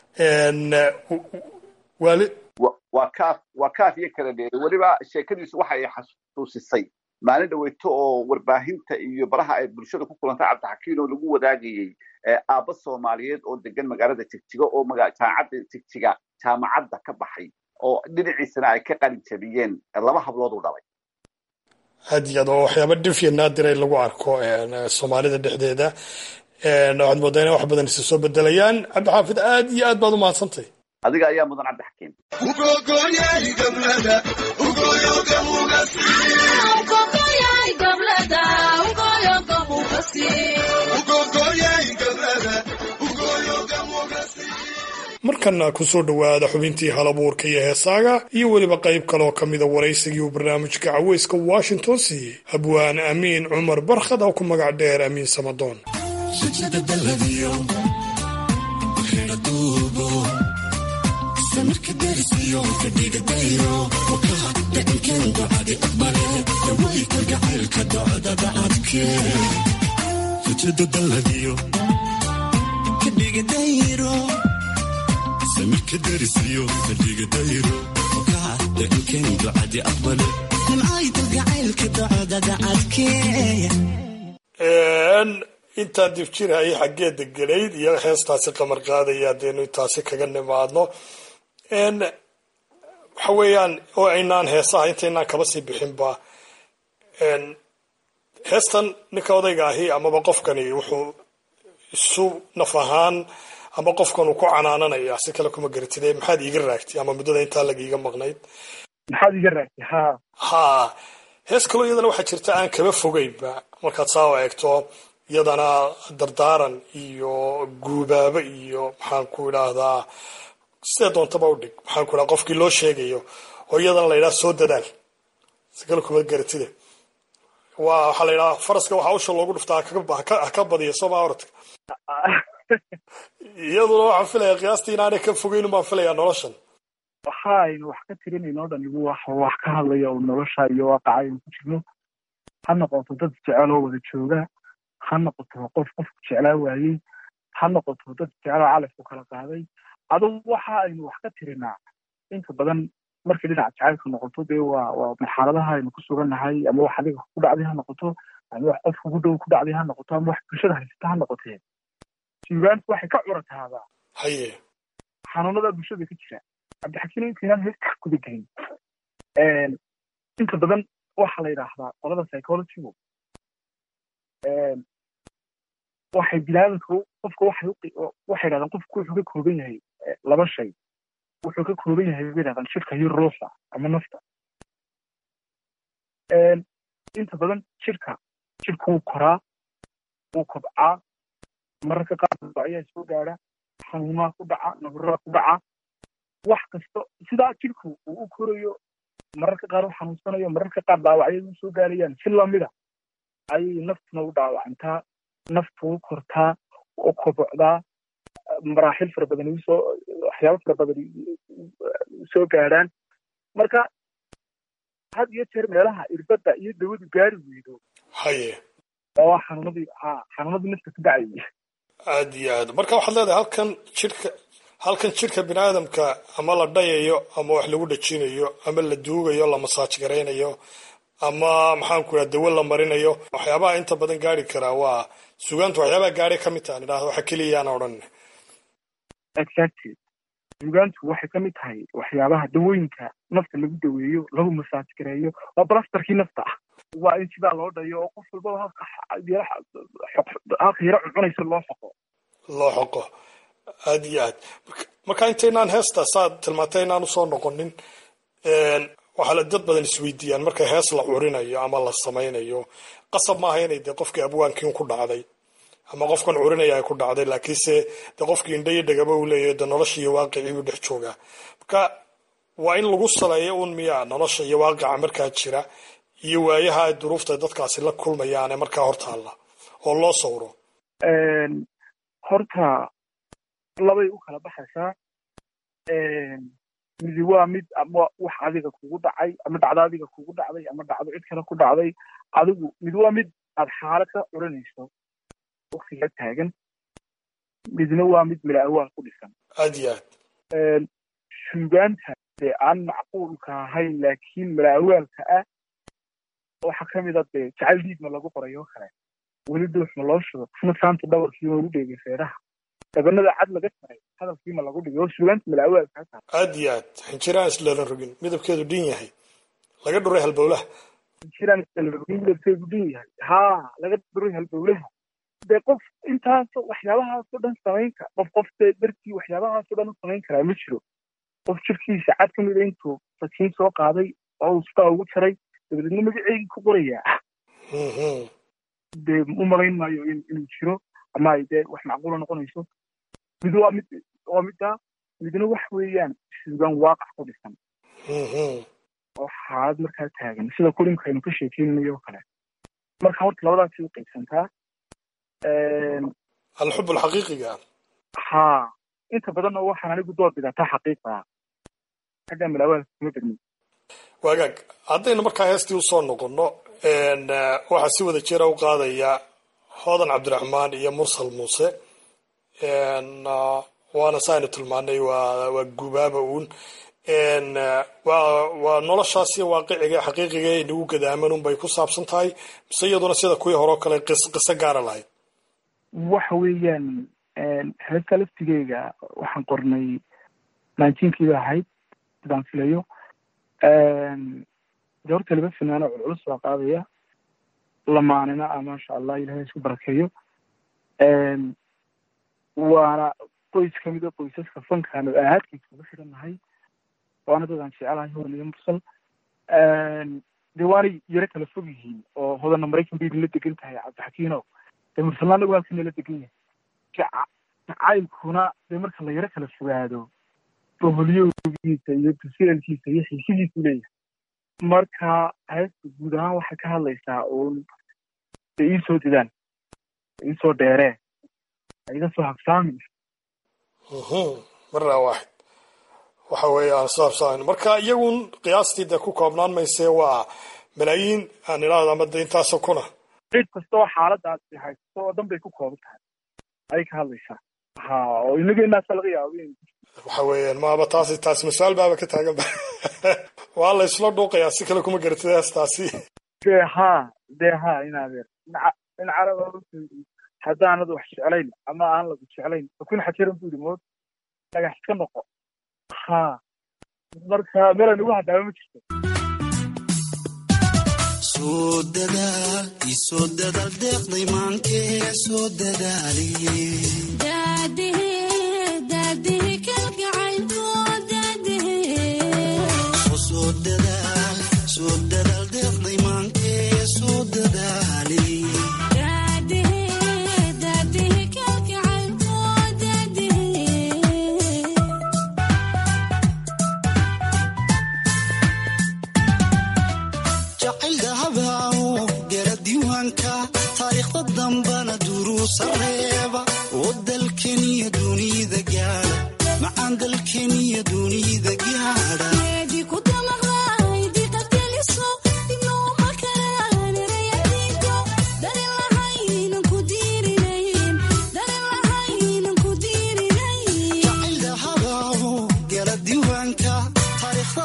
wali waa kaaf waa kaaf iyo kala dheeri weliba sheekadiisu waxa ay xasuusisay maalin dhaweyto oo warbaahinta iyo baraha ay bulshada ku kulantay cabdixakiin oo lagu wadaagayey aabba soomaaliyeed oo degan magaalada jigjiga oo jaamacadda jigjiga jaamacadda ka baxay oo dhinaciisana ay ka qalin jabiyeen laba hablood u dhalay aad iyo aad waa waxyaaba dhifya naadir ay lagu arko soomaalida dhexdeeda waxaad moodaa inay wax badan isa soo bedelayaan cabdixaafid aad iyo aad baad u mahadsantay adiga ayaa mudan cabdixakiim markana kusoo dhowaada xubintii halabuurka iyo heesaaga iyo weliba qayb kaleoo ka mida waraysigii uu barnaamijka caweyska washington siiyey abwaan amiin cumar barkhad oo ku magac dheer amiin samadoon intaa dibjirhayay xaggee deganayd iyo heestaasi qamar qaadaya hadeenu intaasi kaga nimaadno waxa weeyaan oo aynaan heesaha intaynaan kaba sii bixinba heestan ninka odayga ahi amaba qofkani wuxuu isu naf ahaan ama qofkan uu ku canaananaya si kale kuma garatide maxaad iiga raagtay ama muddada intaa laga iiga maqnayd maxaad iga raagtay ha ha hees kaloo iyadana waxaa jirta aan kaba fogeynba markaad saa o eegto iyadana dardaaran iyo guubaabo iyo maxaan ku idhaahdaa sidee doontaba udhig maxaan ku idhaha qofkii loo sheegayo oo iyadana la yidhaha soo dadaal si kale kuma garatide waa waxaa la yidhaha faraska waxaa usha loogu dhuftaa haka badiya sooma oradka iyaduna waxaan filaya qiyaastii inaanay ka fogeyn baan filayaa noloshan waxa aynu wax ka tirinayno o dhan igu wax wax ka hadlaya oo nolosha iyo waaqaca aynu ku jirno ha noqoto dad jecel oo wada jooga ha noqoto qof qofku jeclaa waayey ha noqoto dad jecloo calafku kala qaaday adugu waxa aynu wax ka tirinaa inta badan markii dhinaca jacaylka noqoto dee waa waa marxaladaha aynu ku sugannahay ama wax adiga ku dhacday ha noqoto ama wax qof kugu dhow ku dhacday ha noqoto ama wax bulshada haysata ha noqotee suugaantu waxay ka curataadaa haye xanuunada bulshada ka jira cabdixakiin intaynaan heesta guda gelin inta badan waxaa la yidhaahdaa qolada psychologygu waxay bilaadanka qofka waxay waxay yidhahdaan qofku wuxuu ka kooban yahay laba shay wuxuu ka kooban yahay bay yidhahdaan jirka iyo ruuxa ama nafta inta badan jirka jirka wuu koraa wuu kobcaa mararka qaar ayaa soo gaadha xanuumaa ku dhaca nabaraa ku dhaca wax kasta sidaa jirku uu u korayo mararka qaar u xanuunsanayo mararka qaar dhaawacyadu usoo gaarayaan si lamida ayay naftuna u dhaawacantaa naftu u kortaa u kobocdaa maraaxil fara badan usoo waxyaabo fara badan soo gaadhaan marka had iyo jeer meelaha irbadda iyo dawadu gaari weydo haye oo xanuunadii ha xanuunadii nafta ku dhacayay aad iyo aad marka waxaad leedahay halkan jidhka halkan jidhka bini aadamka ama la dhayayo ama wax lagu dhajinayo ama la duugayo la masaaj garaynayo ama maxaan ku idhaha dawo la marinayo waxyaabaha inta badan gaari karaa waa sugaanta waxyaabaha gaari ka mid tahan idhahda waxa keliyaan odhan exactly sugaantu waxay ka mid tahay waxyaabaha dawooyinka nafta lagu daweeyo lagu masaaj gareeyo waa balastarkii nafta ah waa in sidaa loo dhayo oo qof walbaba halka halka yaro cuncunaysa loo xoqo loo xoqo aad iyo aad marka intaynaan heesta saad tilmaantay inaan usoo noqonin waxaa la dad badan isweydiiyaan marka hees la curinayo ama la samaynayo qasab maaha inay dee qofkii abwaankiin ku dhacday ama qofkan curinaya ay ku dhacday laakiinse dee qofkii indha iyo dhagaba uu leeyahay dee nolosha iyo waaqicii buu dhex joogaa marka waa in lagu saleeyo un miyaa nolosha iyo waaqica markaa jira iyo waayaha ay duruufta dadkaasi la kulmayaane markaa hortaalla oo loo sawro horta labay u kala baxaysaa midi waa mid ama wax adiga kugu dhacay ama dhacdo adiga kugu dhacday ama dhacdo cid kale ku dhacday adigu mid waa mid aad xaalad ka curinayso waktiga taagan midna waa mid mila awaal ku dhisan aad iyo aad suugaanta dee aan macquulka ahayn laakiin mila awaalka ah waxaa kamid a dee jacayl diidma lagu qoray oo kale weli duuxma loo shudo isna saanta dhawarkiima lagu dheegay feeraha dabanada cad laga taray hadalkiima lagu dhigay oo suugaanta mila awaalka ha tahay aad iyo aad xinjiraan islalan rogin midabkeedu dhin yahay laga dhuray halbowlaha xinjiraan islalan rogin midabkeedu dhin yahay haa laga dhuray halbowlaha dee qof intaasoo waxyaabahaasoo dhan samayn kara qof qof dee dartii waxyaabahaasoo dhan u samayn karaa ma jiro qof jirkiisa cad ka mida intuu sakiin soo qaaday oo uu sidaa ugu jaray dabadeedna magaceygii ku qorayaa dee u malayn maayo inuu jiro ama ay dee wax macquula noqonayso mid waa mid waa middaa midna wax weeyaan suugaan waaqac ku dhisan oo xaalad markaa taagan sida kulinka aynu ka sheekeynayo oo kale marka horta labadaasi u qaybsantaa alxub alxaqiiqiga haa inta badanna waxaan anigu door bidataa xaqiiqaa xagga milaawaalka kuma badnin waagaag haddaynu markaa heestii usoo noqonno waxaa si wada jira u qaadaya hoodan cabdiraxmaan iyo mursal muuse waana saaynu tilmaanay waa waa gubaaba uun waa waa noloshaas iyo waaqiciga xaqiiqiga ee nagu gadaaman un bay ku saabsan tahay mise iyaduna sida kuwii hore oo kale qis qiso gaara lahayd waxa weeyaan heesta laftigeyga waxaan qornay nineteenkiiba ahayd sidaan filayo de horta laba finaano culculus baa qaadaya lamaanina ah maasha allah ilahay isku barakeeyo waana qoys kamid a qoysaska fankaanu ahaadkiisa uga xidhannahay waana dadaan jecelahay hodan iyo mursal dee waanay yaro kala fog yihiin oo hodanna maraykan bay nala degan tahay cabdixakiino dee mursalna anagu halka nala degan yahay jacaylkuna dee marka la yaro kala fogaado boholyowgiisa iyo tusielkiisa iyo xiisidiisu leeyahay marka heesta guud ahaan waxay ka hadlaysaa uun dee iisoo didaan iisoo dheeree iga soo habsaamin marna waaxid waxa weeye aan saabsaan marka iyagun qiyaastii dee ku koobnaan maysee waa malaayiin aan idhaahdo ama de intaasoo kuna cid kasta oo xaaladaasi haysto oo dhan bay ku kooban tahay ayay ka hadlaysaa ha oo inageenaasa laga yaabo in waxa weeyaan maaba taasi taasi mas-aal baaba ka taagan ba waa la isla dhuuqayaa si kale kuma garatid heestaasi dee ha dee ha inadeer in caraba haddaanad wax jeclayn ama aan lagu jeclayn kun xajiran bu yidhi mood dhagax iska noqo ha marka meelan ugu haddaaba ma jirto soo dadaal isoo dadaal deeqday maankee soo dadaaliye soo dadaal soo dadaal deeqday maankee soo dadaaliye jacayl dahabaawo gara diiwaanka taariikhda dambana duruusa reeba oo dalkeniyo dunida gaadha macaan dalkeniyo dunida gaadha ku damaqday diqadgeliso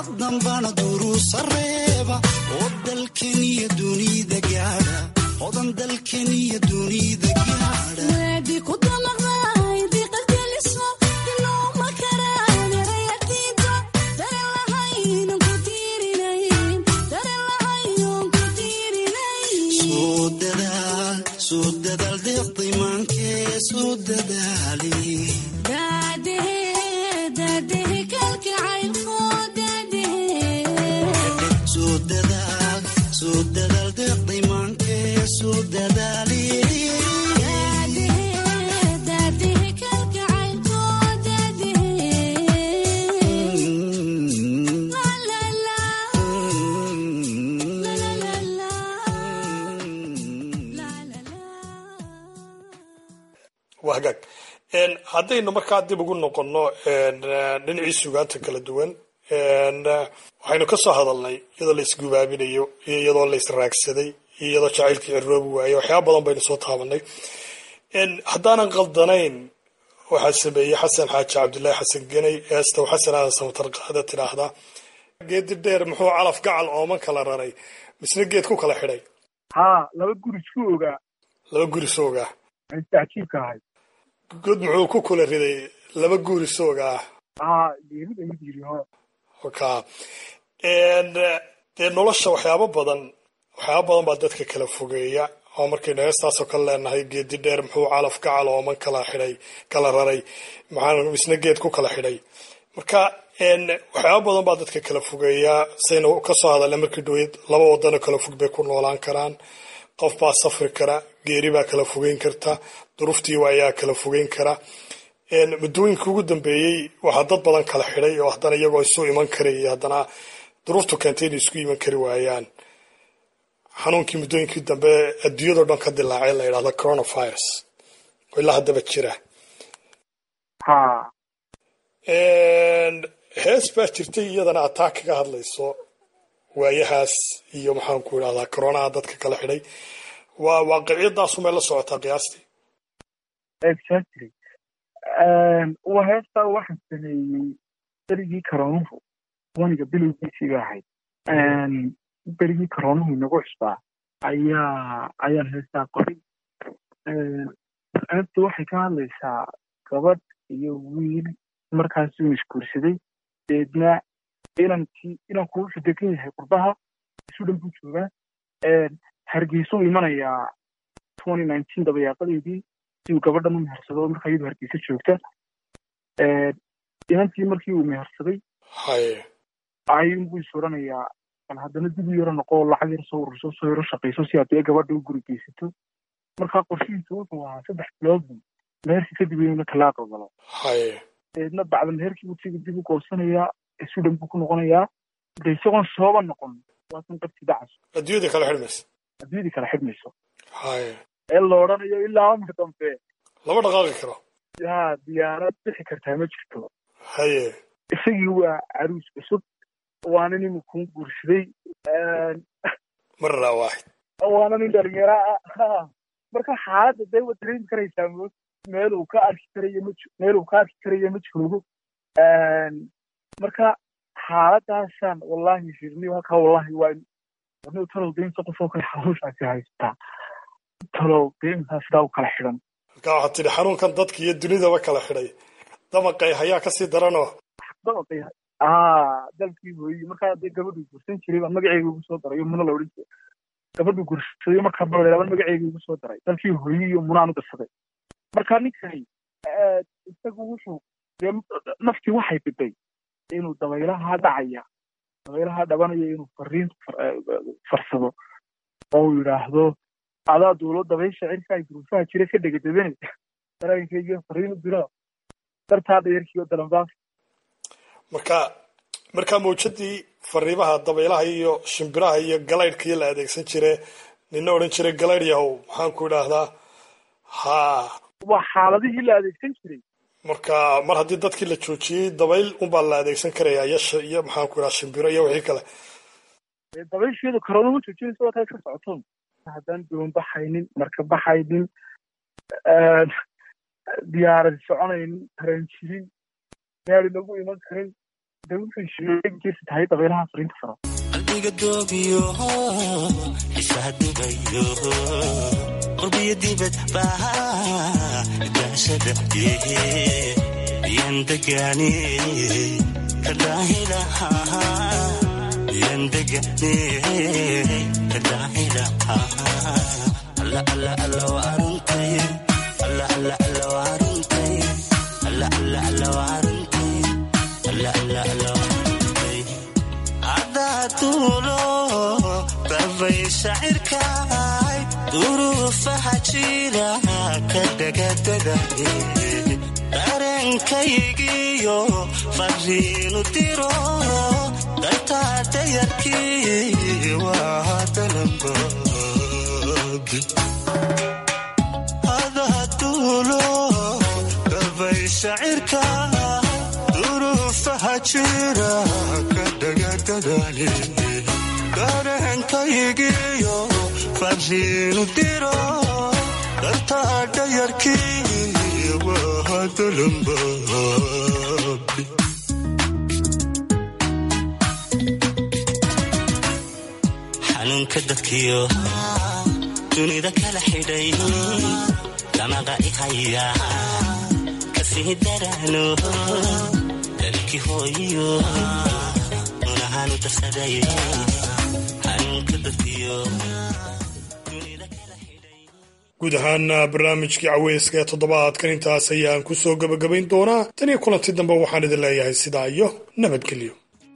dambana duruusa reeba oo dalkeniyo dunida gaadha odan dalkeniyo dunida gaadha soo dadaal soo dadaal deeqdimaankee soo dadaali soo dadaal soo dadaal deeqdimaankee soo dadaali waa hagaag haddaynu markaa dib ugu noqonno dhinacii sugaanta kala duwan waxaynu ka soo hadalnay iyadoo la isgubaabinayo iyo iyadoo la israagsaday iyo iyadoo jacaylkii ciroobi waaye waxyaaba badan baynu soo taabanay haddaanan qaldanayn waxaa sameeyey xasan xaaji cabdullaahi xasan geney eestaw xasan aadan samatar qaada tidhaahdaa geedi dheer muxuu calaf gacal ooman kala raray misna geed ku kala xidhay haa laba guri isku ogaa laba guri soogaa cajiibka ahay god muxuu ku kula riday laba guri soogaa haa geerida mid yiri ho ka dee nolosha waxyaabo badan waxyaaba badan baa dadka kala fogeeya oo markaynu heestaasoo kale leenahay geedi dheer muxuu calaf gacal ooman kala xidhay kala raray maxaa isna geed ku kala xidhay marka waxyaaba badan baa dadka kala fogeeyaa saynu kasoo hadalna markii dhaweyd laba wadanoo kala fog bay ku noolaan karaan qof baa safri kara geeri baa kala fogeyn karta duruuftiiwa ayaa kala fogeyn kara muddooyinka ugu dambeeyey waxaa dad badan kala xidhay oo haddana iyagoo isu iman karayay haddana duruuftu keentay inay isku iman kari waayaan xanuunkii muddooyinkii dambe adduunyadao dhan ka dilaacay la yidhahdo coronavirus oo ilaa haddaba jira haa hees baa jirtay iyadana ataa kaga hadlayso waayahaas iyo maxaan ku idhahdaa coronaha dadka kala xidhay waa waaqiciyadaasu may la socotaa qiyaastii exactly waa heestaa waxaan sameeyey berigii karoonuhu waniga bilowgiisii ba ahayd berigii karoonuhu inagu cusbaa ayaa ayaan heestaa qoray heesta waxay ka hadlaysaa gabadh iyo wiil markaas uu isguursaday deedna inankii inanku wuxuu degan yahay qurbaha isu dhan buu joogaa hargeysuu imanayaa twenty nineteen dabayaaqadeedii si uu gabadhan u mehersado markaa iyadu hargeysa joogta inantii markii uu mehersaday haye ayuunbuu is oranayaa bal haddana dib u yaro noqo lacag yar soo ururso soo yaro shaqayso si aad gabadha u guri geysato markaa qorshihiisu wuxuu ahaa saddex bilood buu meherkii kadib inuu talaaqo galo haye deedna bacda meherkii buu siga dib u goosanayaa isu dhan buu ku noqonayaa de isagoon sooba noqon waasan qabti dacas adduunyada kala xidhmaysa adduunyadii kala xidhmayso haye ee la odhanayo ilaa amar dambe lama dhaqaaqi karo yaa diyaarad bixi kartaa ma jirto haye isagii waa caruus cusub waana nin kuu guursaday marra waaxid waana nin dhalinyaro ah marka xaaladda dee waad dareemi karaysaa mood meel uu ka arki karayo ma meel uu ka arki karayo ma joogo marka xaaladaasaan wallahi firni halkaa wallahi waa warni talow deynta qof oo kale xanuunsaasi haystaa talow deyntaa sidaa u kala xidhan marka waxaad tidhi xanuunkan dadka iyo dunidaba kala xidhay damaqay hayaa kasii daranoo dabaqay aa dalkii hooyi markaa dee gabadhuu gursan jiray baa magaceyga ugu soo daray muna la odhan jiray gabadhuu gursaday markaa balaba magaceyga ugu soo daray dalkii hooyi iyo munaan u dirsaday marka ninkani isagu wuxuu dee naftii waxay biday inuu dabaylaha dhacaya dabaylaha dhabanaya inuu fariin farsado oo uu yidhaahdo adaa duulo dabaysha cirkaa guruufaha jira ka dhegadabane daraankayga fariin u diro dartaa dhayarkii oo dalanbaaf marka markaa mawjadii fariimaha dabaylaha iyo shimbiraha iyo galaydhkii la adeegsan jire nina odhan jiray galaydh yahow maxaan ku idhaahdaa ha waa xaaladihii la adeegsan jiray marka mar haddii dadkii la joojiyey dabayl unbaa la adeegsan karaya iyo iyo maxaan ku idhaha shimbiro iyo wixii kale dabaysheedu karoona ma joojinaysa waa kaa iska socoto haddaan doon baxaynin marka baxaynin diyaarad soconaynin tareen jirin gaari lagu iman karin de wuxuu sheegi tahay dabeelaha fariinta faro qalbiga doobiyo xiisaha dubayo qurbiyo dibad baa daashada yan degani kadaahilaha yan degani kadaahilaha alla alla alla waa runtay alla alla alla waa runtay alla alla alla waa runtay alla alla alla waa runtay cadaatuulo dabay shacirkaay duruufaha jira ka dhagadadaye dareenkaygiyo fariinu diro dartaada yarkii waa dalanbogi adaatuulo dabay shacirka duruufaha jira ka dhagadadale dareenkaygiyo fariinu diro dartaada yarkii waa dalanbogi xanuunka dadkiyo dunida kala xidhay damaqa i haya kasii daraano dalkii hooyiyo unahaanu darsaday xanuunka dadkiyo guud ahaana barnaamijkii caweyska ee toddobaadkan intaas ayaan ku soo gebagabayn doonaa tan iyo kulanti dambe waxaan idin leeyahay sidaa iyo nabadgelyo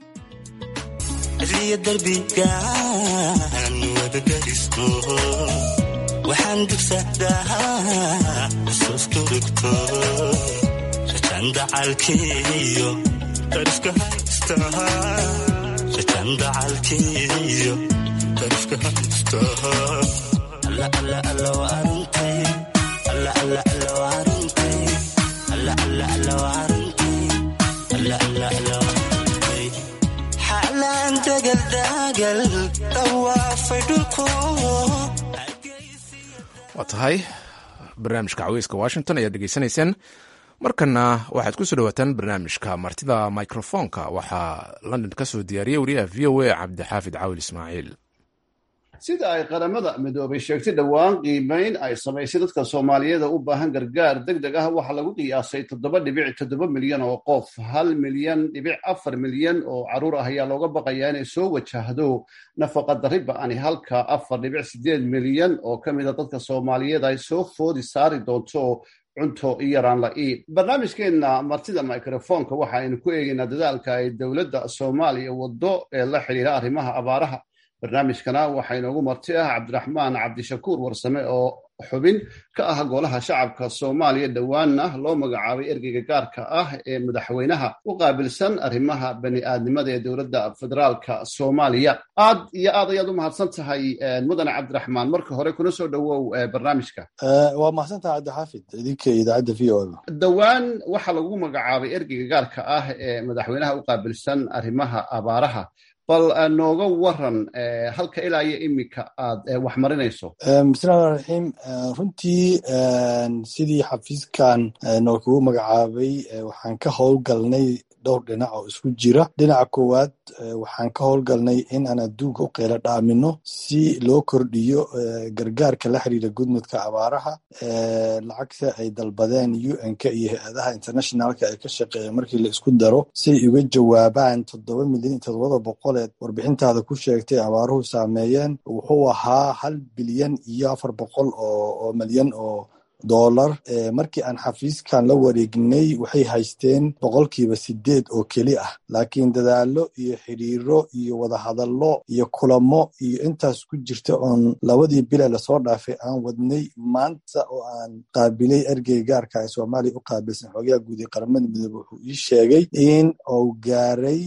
riya darbigaan wadagarisno waxaan dugsadaa xusuustu rigto rajan dacalkiyo darifka haystaha rajan dacalkiyo darifka haystaha alla alla alla waa runtay alla alla alla waa runtay alla alla alla waa runtay alla alla alla waa runtay xaalaan dagal dagal dawaafay dhulko waa tahay barnaamijka caweyska washington ayaad dhegeysanayseen markana waxaad ku soo dhawaataan barnaamijka martida microfonka waxaa london ka soo diyaariyey wariyaha v o a cabdixaafid caawil ismaaciil sida ay qaramada midoobay sheegtay dhowaan qiimeyn ay samaysay dadka soomaaliyeeda u baahan gargaar deg deg ah waxaa lagu qiyaasay toddoba dhibic toddoba milyan oo qof hal milyan dhibic afar milyan oo caruur ah ayaa looga baqayaa inay soo wajahdo nafaqa darri ba-ani halka afar dhibic sideed milyan oo ka mid a dadka soomaaliyeed ay soo foodi saari doonto cunto yaraan la-ii barnaamijkeenna martida microfonka waxa aynu ku eegaynaa dadaalka ay dowladda soomaaliya waddo ee la xidhiira arrimaha abaaraha barnaamijkana waxaa inoogu marti ah cabdiraxmaan cabdishakuur warsame oo xubin ka ah golaha shacabka soomaaliya dhowaanna loo magacaabay ergeyga gaarka ah ee madaxweynaha u qaabilsan arrimaha bani aadnimada ee dowladda federaalka soomaaliya aad iyo aad ayaad u mahadsan tahay mudane cabdiraxmaan marka hore kuna soo dhowow barnaamijka waa mahadsantaha cabdixaafid idinka idaacadda v o dhowaan waxaa lagu magacaabay ergeyga gaarka ah ee madaxweynaha u qaabilsan arrimaha abaaraha bal nooga waran halka ilaa iyo iminka aad wax marinayso bismillahi raxiim runtii sidii xafiiskan noo kugu magacaabay waxaan ka howlgalnay dhowr dhinac oo isku jira dhinaca koowaad waxaan ka howlgalnay in aan adduunka u qeylo dhaamino si loo kordhiyo gargaarka la xiriira gudmudka abaaraha lacagta ay dalbadeen un-ka iyo hay-adaha internationalka ee ka shaqeeya markii la isku daro siay uga jawaabaan toddoba milyan iyo toddobada boqoleed warbixintaada ku sheegtay abaaruhu saameeyeen wuxuu ahaa hal bilyan iyo afar boqol oo milyan oo dollar markii aan xafiiskan la wareegnay waxay haysteen boqolkiiba sideed oo keli ah laakiin dadaalo iyo xidhiiro iyo wadahadallo iyo kulamo iyo intaas ku jirta oon labadii bile lasoo dhaafay aan wadnay maanta oo aan qaabilay ergey gaarka ee soomaaliya u qaabilsan xoogaha guud ee qaramada midoobe wuxuu ii sheegay in uu gaaray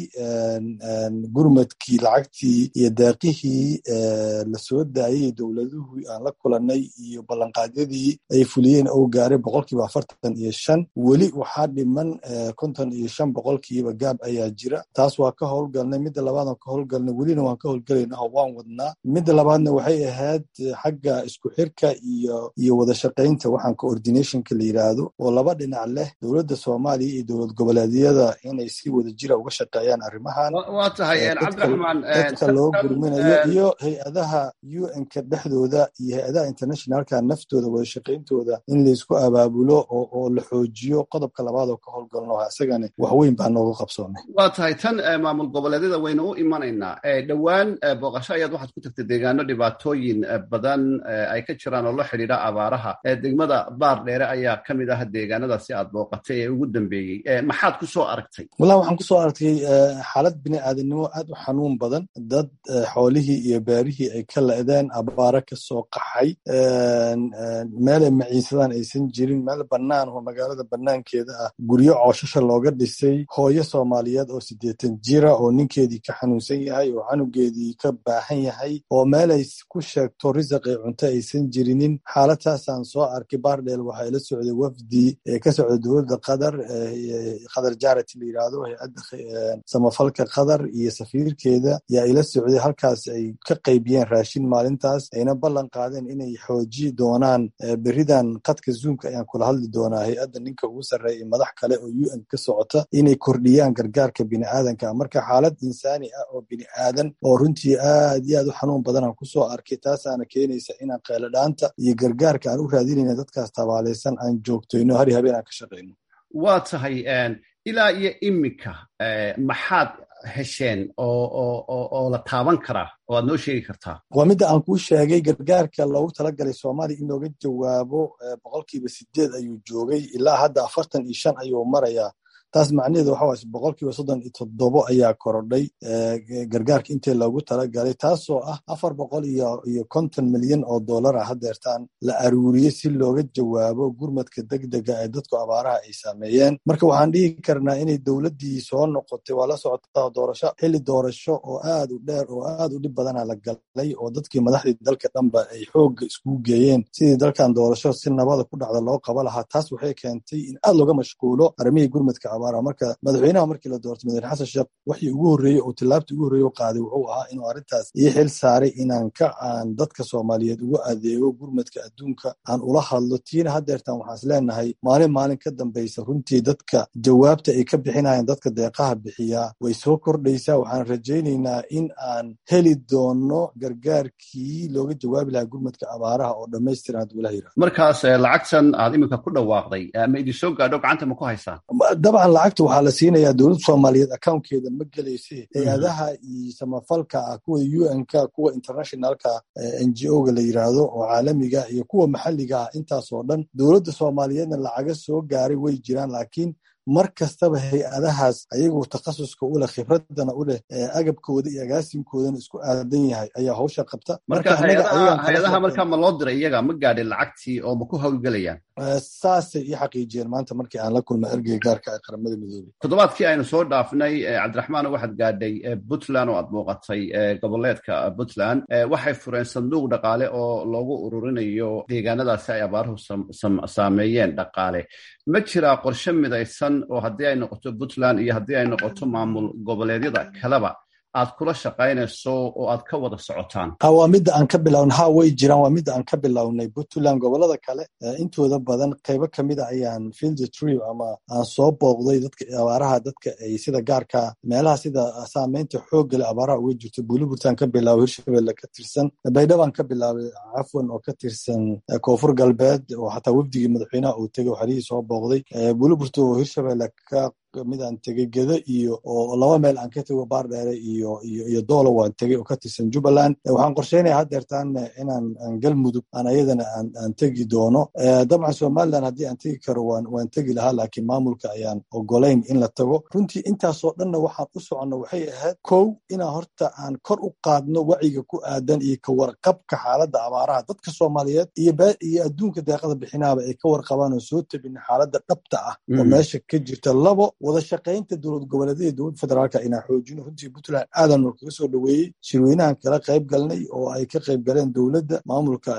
gurmadkii lacagtii iyo deeqihii lasoo daayay dowladuhu aan la kulanay iyo ballanqaadyadii ay fuli fuliyeen oo gaaray boqolkiiba afartan iyo shan weli waxaa dhiman konton iyo shan boqolkiiba gaab ayaa jira taas waa ka howlgalnay midda labaad waan ka howlgalnay welina waan ka howlgalayna oo waan wadnaa midda labaadna waxay ahayd xagga isku xirka iyo iyo wada shaqaynta waxaan coordinationka la yidhaahdo oo laba dhinac leh dowladda soomaaliya iyo dowlad goboleedyada inay si wada jira uga shaqeeyaan arrimahan waa tahay cabdiraxmaan dadka loo gurminayo iyo hay-adaha un-ka dhexdooda iyo hay-adaha internationalka naftooda wada shaqayntooda in laysku abaabulo oo la xoojiyo qodobka labaad oo ka howlgalno isagana wax weyn baa nooga qabsoomay waa tahay tan maamul goboleedyada waynu u imanaynaa dhowaan booqasho ayaad waxaad ku tagtay deegaano dhibaatooyin badan ay ka jiraan oo la xidhiidha abaaraha degmada baar dheere ayaa ka mid ah deegaanadaasi aad booqatay ee ugu dambeeyey maxaad ku soo aragtay wallahi waxaan kusoo aragtay xaalad bini aadanimo aad u xanuun badan dad xoolihii iyo beerihii ay ka la-deen abaaro ka soo qaxay meelay maciisadaan aysan jirin meel bannaan oo magaalada bannaankeeda ah guryo cooshasha looga dhisay hooyo soomaaliyeed oo siddeetan jira oo ninkeedii ka xanuunsan yahay oo canugeedii ka baahan yahay oo meelay ku sheegto risaqi cunto aysan jirinin xaaladaasaan soo arkay bardhel waxaa ila socday wafdi ee ka socda dowladda qatar qatar jarity la yidhaahdo hay-adda samafalka qatar iyo safiirkeeda yaa ila socday halkaas ay ka qaybiyeen raashin maalintaas ayna ballan qaadeen inay xooji doonaan beridan qadka zoomka ayaan kula hadli doonaa hay-adda ninka ugu sarreeya madax kale oo u n ka socota inay kordhiyaan gargaarka biniaadanka marka xaalad insaani ah oo bini aadan oo runtii aad iyo aad u xanuun badanaan kusoo arkay taasaana keenaysa inaan qeeladhaanta iyo gargaarka aan u raadinayna dadkaas tabaalaysan aan joogtoyno hari habeen aan ka shaqayno waa tahay ilaa iyo iminka maxaad hesheen oo la taaban karaa oo aad noo sheegi kartaa waa midda aan kuu sheegay gargaarka loogu talagalay soomaaliya in looga jawaabo boqolkiiba sideed ayuu joogay ilaa hadda afartan iyo shan ayuu marayaa taas macnaheedu waxa waay boqolkiiba soddon iyo toddobo ayaa korodhay gargaarka intii loogu talagalay taasoo ah afar boqol iyo iyo konton milyan oo dollar ah hadeertaan la aruuriyey si looga jawaabo gurmadka degdega ee dadku abaaraha ay saameeyeen marka waxaan dhihi karnaa inay dowladdii soo noqotay waa la socotaa doorasho xilli doorasho oo aad u dheer oo aad u dhib badana la galay oo dadkii madaxdii dalka dhanba ay xoogga iskugu geeyeen sidii dalkan doorasho si nabada ku dhacda loo qaba lahaa taas waxay keentay in aad looga mashquulo arrimihii gurmadka marka madaxweynaha markii la doortay madaxweyne xasan sheekh waxii ugu horreeyey oo tillaabtii ugu horreeye u qaaday wuxuu ahaa inuu arrintaas ii xil saaray inaan ka aan dadka soomaaliyeed ugu adeego gurmadka adduunka aan ula hadlo tiina hadeertaan waxaan is leenahay maalin maalin ka dambaysa runtii dadka jawaabta ay ka bixinayaan dadka deeqaha bixiyaa way soo kordhaysaa waxaan rajaynaynaa in aan heli doono gargaarkii looga jawaabi lahaa gurmadka abaaraha oo dhammaystiran hadduu ilaha yirahdo markaas lacagtan aad iminka ku dhawaaqday ma idin soo gaadho gacanta ma ku haysaan dabcan lacagta waxaa la siinayaa dowladda soomaaliyeed accountkeeda ma gelayse hay-adaha iyo samafalka ah kuwa u n-ka kuwa internationalka n g o ga la yiraahdo oo caalamiga iyo kuwa maxalliga ah intaas oo dhan dowladda soomaaliyeedna lacaga soo gaaray way jiraan laakiin mar kastaba hay-adahaas ayagoo takhasuska u leh khibradana u leh agabkooda iyo agaasinkoodana isku aadan yahay ayaa hawsha qabta marka hay-adaha markaa ma loo diray iyaga ma gaadhin lacagtii oo ma ku howlgelayaan saasay ii xaqiijiyeen maanta markii aan la kulmay ergeyga gaarka ee qaramada midoobey toddobaadkii aynu soo dhaafnay cabdiraxmaan waxaad gaadhay puntland oo aad muuqatay goboleedka puntland waxay fureen sanduuq dhaqaale oo loogu ururinayo deegaanadaasi ay abaaruhu saameeyeen dhaqaale ma jiraa qorshe midaysan oo haddii ay noqoto puntland iyo haddii ay noqoto maamul goboleedyada kaleba aad kula shaqaynayso oo aad ka wada socotaan waa midda aan ka bilawn ha way jiraan waa midda aan ka bilownay puntland gobolada kale intooda badan qaybo kamida ayaan field trip ama aan soo booqday dadka abaaraha dadka ay sida gaarka meelaha sida saameynta xooggale abaaraha uga jirto buliburtan ka bilaabay hirshabelle ka tirsan baydhabaan ka bilaabay cafwan oo ka tirsan koonfur galbeed oo xataa wafdigii madaxweynaha uu tegay oo xerihii soo booqday buliburta oo hirshabelle ka mid aan tegey geda iyo oo laba meel aan ka tego baardheere iyo iyo iyo doolo waan tegey oo ka tirsan jubbaland waxaan qorsheynaya haddeertaan inaan aan galmudug aan ayadana aan aan tegi doono dabcan somaliland haddii aan tegi karo waan waan tegi lahaa laakiin maamulka ayaan ogolayn in la tago runtii intaasoo dhanna waxaan u soconno waxay ahayd kow inaan horta aan kor u qaadno waciga ku aadan iyo ka warqabka xaaladda abaaraha dadka soomaaliyeed iyo iyo adduunka deeqada bixinaaba ay ka warqabaan oo soo tabin xaaladda dhabta ah oo meesha ka jirta labo wada shaqaynta dowlad goboleedyada dowladda federaalka inaan xoojino runtii puntland aadan kaga soo dhoweeyey shirweynahan kala qayb galnay oo ay ka qayb galeen dowladda maamulka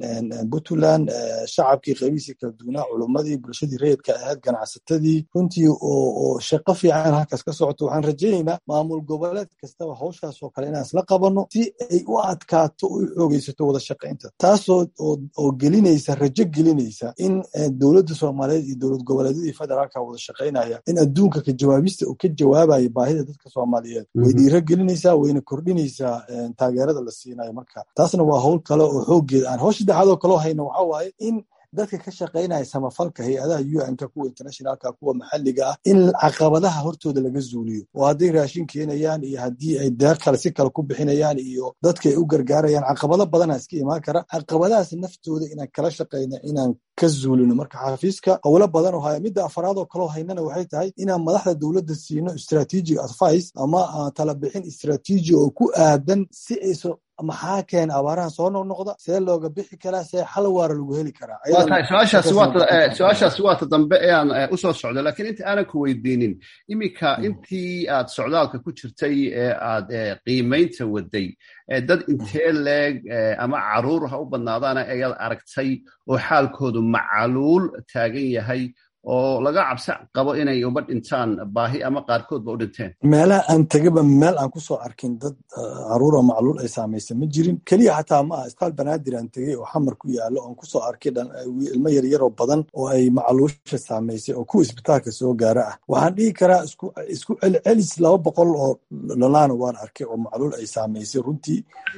puntland shacabkii qaybihiisii kala duwanaa culummadii bulshadii rayidka ahayd ganacsatadii runtii oo shaqo fiican halkaas ka socoto waxaan rajaynaynaa maamul goboleed kastaba hawshaas oo kale inaan isla qabanno si ay u adkaato oo u xoogeysato wada shaqaynta taasoo oo gelinaysa rajo gelinaysa in dowladda soomaaliyeed iyo dowlad goboleedyadii federaalka wada shaqaynaya in adduunka ka jawaabista uu ka jawaabayo baahida dadka soomaaliyeed way dhiiro gelinaysaa wayna kordhinaysaa taageerada la siinayo marka taasna waa howl kale oo xooggeeda aan howsha saddexaadoo kaloo hayno waxaa waaye in dadka ka shaqaynaya samafalka hay-adaha un-ka kuwa internationalka kuwa maxalliga ah in caqabadaha hortooda laga zuuliyo oo hadday raashin keenayaan iyo haddii ay deeq kale si kale ku bixinayaan iyo dadka ay u gargaarayaan caqabado badana iska imaan kara caqabadahaas naftooda inaan kala shaqayno inaan ka zuulino marka xafiiska howlo badan oo haya midda afaraad oo kaloo haynana waxay tahay inaan madaxda dowladda siino strategic advice ama talabixin istraatiiji oo ku aadan si ayso maxaa keena abaarahan soo noqnoqda see looga bixi karaa see xal waara lagu heli karaa waa tahay su-aashaasi waata dambe ee aan usoo socdo lakiin inta aanan ku weydiinin iminka intii aad socdaalka ku jirtay ee aad qiimaynta waday dad intee leeg ama caruur ha u badnaadaana ayaad aragtay oo xaalkoodu macaluul taagan yahay oo laga cabsi qabo inay uba dhintaan baahi ama qaarkoodba u dhinteen meelaha aan tegaba meel aan kusoo arkin dad caruura macluul ay saamaysa ma jirin keliya xataa ma aha isbitaal banaadir aan tegey oo xamar ku yaalo oon kusoo arkay ilmo yaryaroo badan oo ay macluusha saamaysay oo kuwa isbitaalka soo gaara ah waxaan dhihi karaa isku celcelis laba boqol oo dhalaana waan arkay oo macluul ay saamaysay runtii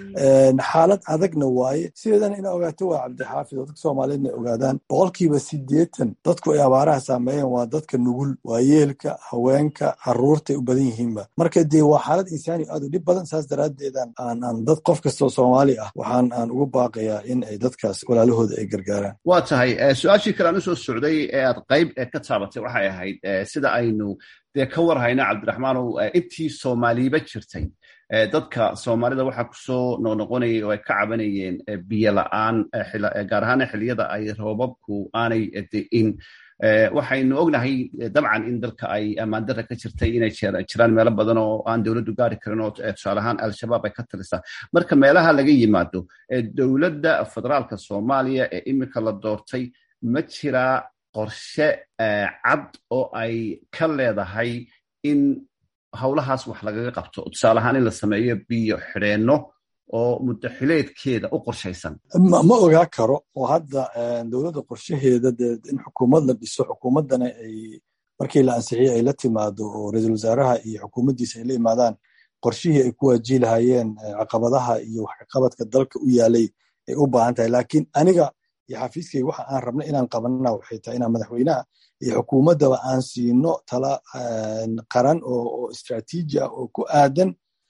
xaalad adagna waaye sideedana ina ogaato waa cabdixaafid oo dadka soomaaliyeedna ogaadaan boqolkiiba sideetan dadku ay abaaraha saameeyeen waa dadka nugul waayeelka haweenka caruurtay u badan yihiinba marka dee waa xaalad insaani aad u dhib badan saas daraaddeedan aan dad qof kastoo soomaali ah waxaan aan ugu baaqayaa in ay dadkaas walaalahooda ay gargaaraan waa tahay su-aashii kale aan usoo socday ee aad qayb ka taabatay waxay ahayd sida aynu dee ka war hayna cabdiraxmaanow intii soomaaliba jirtay dadka soomaalida waxaa kusoo noqnoqonayay oo ay ka cabanayeen biyo la-aan gaar ahaana xilliyada ay roobabku aanay de'in waxaynu ognahay dabcan in dalka ay ammaandara ka jirtay inay jiraan meelo badan oo aan dowladdu gaari karin oo tusaale ahaan al-shabaab ay ka talisaa marka meelaha laga yimaado dowladda federaalka soomaaliya ee iminka la doortay ma jiraa qorshe cad oo ay ka leedahay in howlahaas wax lagaga qabto tusaale ahaan in la sameeyo biyo xidheenno oo muddaxileedkeeda u qorshaysan ma ogaa karo oo hadda dowladda qorshaheeda dee in xukuumad la dhiso xukuumaddana ay markii la ansixiyey ay la timaado oo ra-iisul wasaaraha iyo xukuumaddiisa ay la imaadaan qorshihii ay ku waajihi lahaayeen caqabadaha iyo waxkaqabadka dalka u yaalay ay u baahan tahay laakiin aniga iyo xafiiskayga waxa aan rabna inaan qabanana waxay tahay inaan madaxweynaha iyo xukuumaddaba aan siino tala qaran oo istraatiiji ah oo ku aadan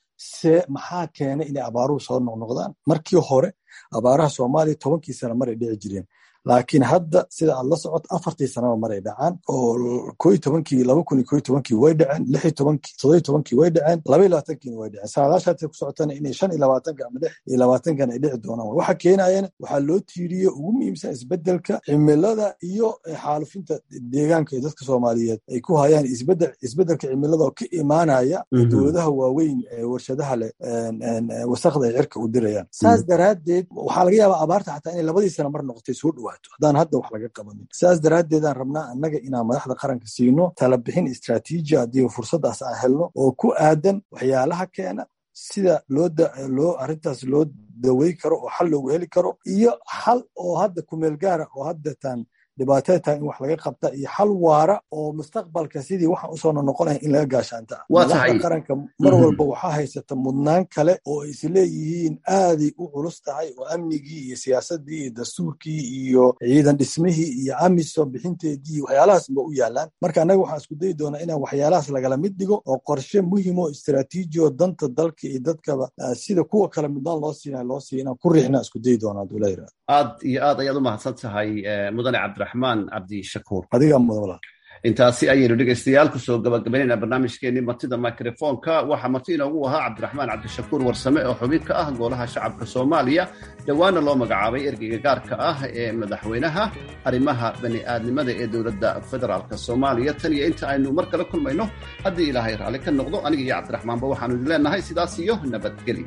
se maxaa keenay inay abaaruhu soo noqnoqdaan markii hore abaaraha soomaaliya tobankii sana maray dhici jireen laakiin hadda sida aad la socoto afartii sanaba maray dhacaan oo koo tobankii laba kun iyo koo tobankii way dhaceen lix tobankii todoba tobankii way dhaceen laba iyo labaatankiina way dhaceen saadaashaatay ku socotana inay shan iyo labaatanka ama lix iyo labaatankan ay dhici doonaan waxa keenayana waxaa loo tiiriye ugu muhiimsan isbedelka cimilada iyo xaalufinta deegaanka ee dadka soomaaliyeed ay ku hayaan isbedel isbedelka cimilada oo ka imaanaya dowladaha waaweyn ee warshadaha leh wasakda ay cirka u dirayaan saas daraaddeed waxaa laga yaabaa abaarta xataa inay labadii sana mar noqotay soo dhowa haddaan hadda wax laga qabanin saas daraaddeedaan rabnaa annaga inaan madaxda qaranka siino talabixin istraatiiji haddii fursaddaas aan helno oo ku aadan waxyaalaha keena sida loo arrintaas loo dawey karo oo xal loogu heli karo iyo xal oo hadda kumeel gaara oo haddatan dhibaatada tahay in wax laga qabta iyo xal waara oo mustaqbalka sidii waxaan usoo noqonaya in laga gaashaanta madaxda qaranka mar walba waxaa haysata mudnaan kale oo ay isleeyihiin aaday u culus tahay oo amnigii iyo siyaasadii iyo dastuurkii iyo ciidan dhismihii iyo amisom bixinteedii waxyaalahaas ba u yaalaan marka annaga waxaan isku dayi doonaa inaan waxyaalahaas lagala mid dhigo oo qorshe muhim oo istraatiiji oo danta dalka iyo dadkaba sida kuwa kale midnaan loo siina loo siiya inaan ku riixna isku dayi doonaa haduu la yirahdo aad iyo aad ayaad u mahadsan tahay mudane cabdiraxmaan cabdishakuur adigaa mudan intaasi ayaynu dhegaystayaal kusoo gabagabaynayna barnaamijkeenii martida microfonka waxaa marti inoogu ahaa cabdiraxmaan cabdishakuur warsame oo xubin ka ah golaha shacabka soomaaliya dhowaana loo magacaabay ergeyga gaarka ah ee madaxweynaha arrimaha bani-aadnimada ee dowladda federaalk soomaaliya tan iyo inta aynu mar kale kulmayno haddii ilaahay raalli ka noqdo aniga iyo cabdiraxmaanba waxaanu idin leenahay sidaas iyo nabadgelyo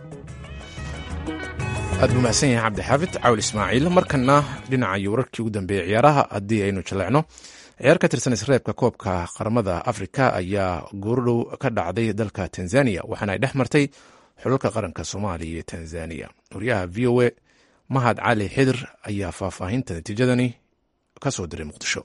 aad buu mahadsan yahay cabdixaafid cawl ismaaciil markana dhinaca wararkii ugu dambeeyey ciyaaraha haddii aynu jaleecno ciyaar ka tirsan isreebka koobka qaramada afrika ayaa goordhow ka dhacday dalka tanzania waxaana ay dhex martay xulalka qaranka soomaaliya iyo tanzania wariyaha v o a mahad cali xidir ayaa faahfaahinta natiijadani ka soo diray muqdisho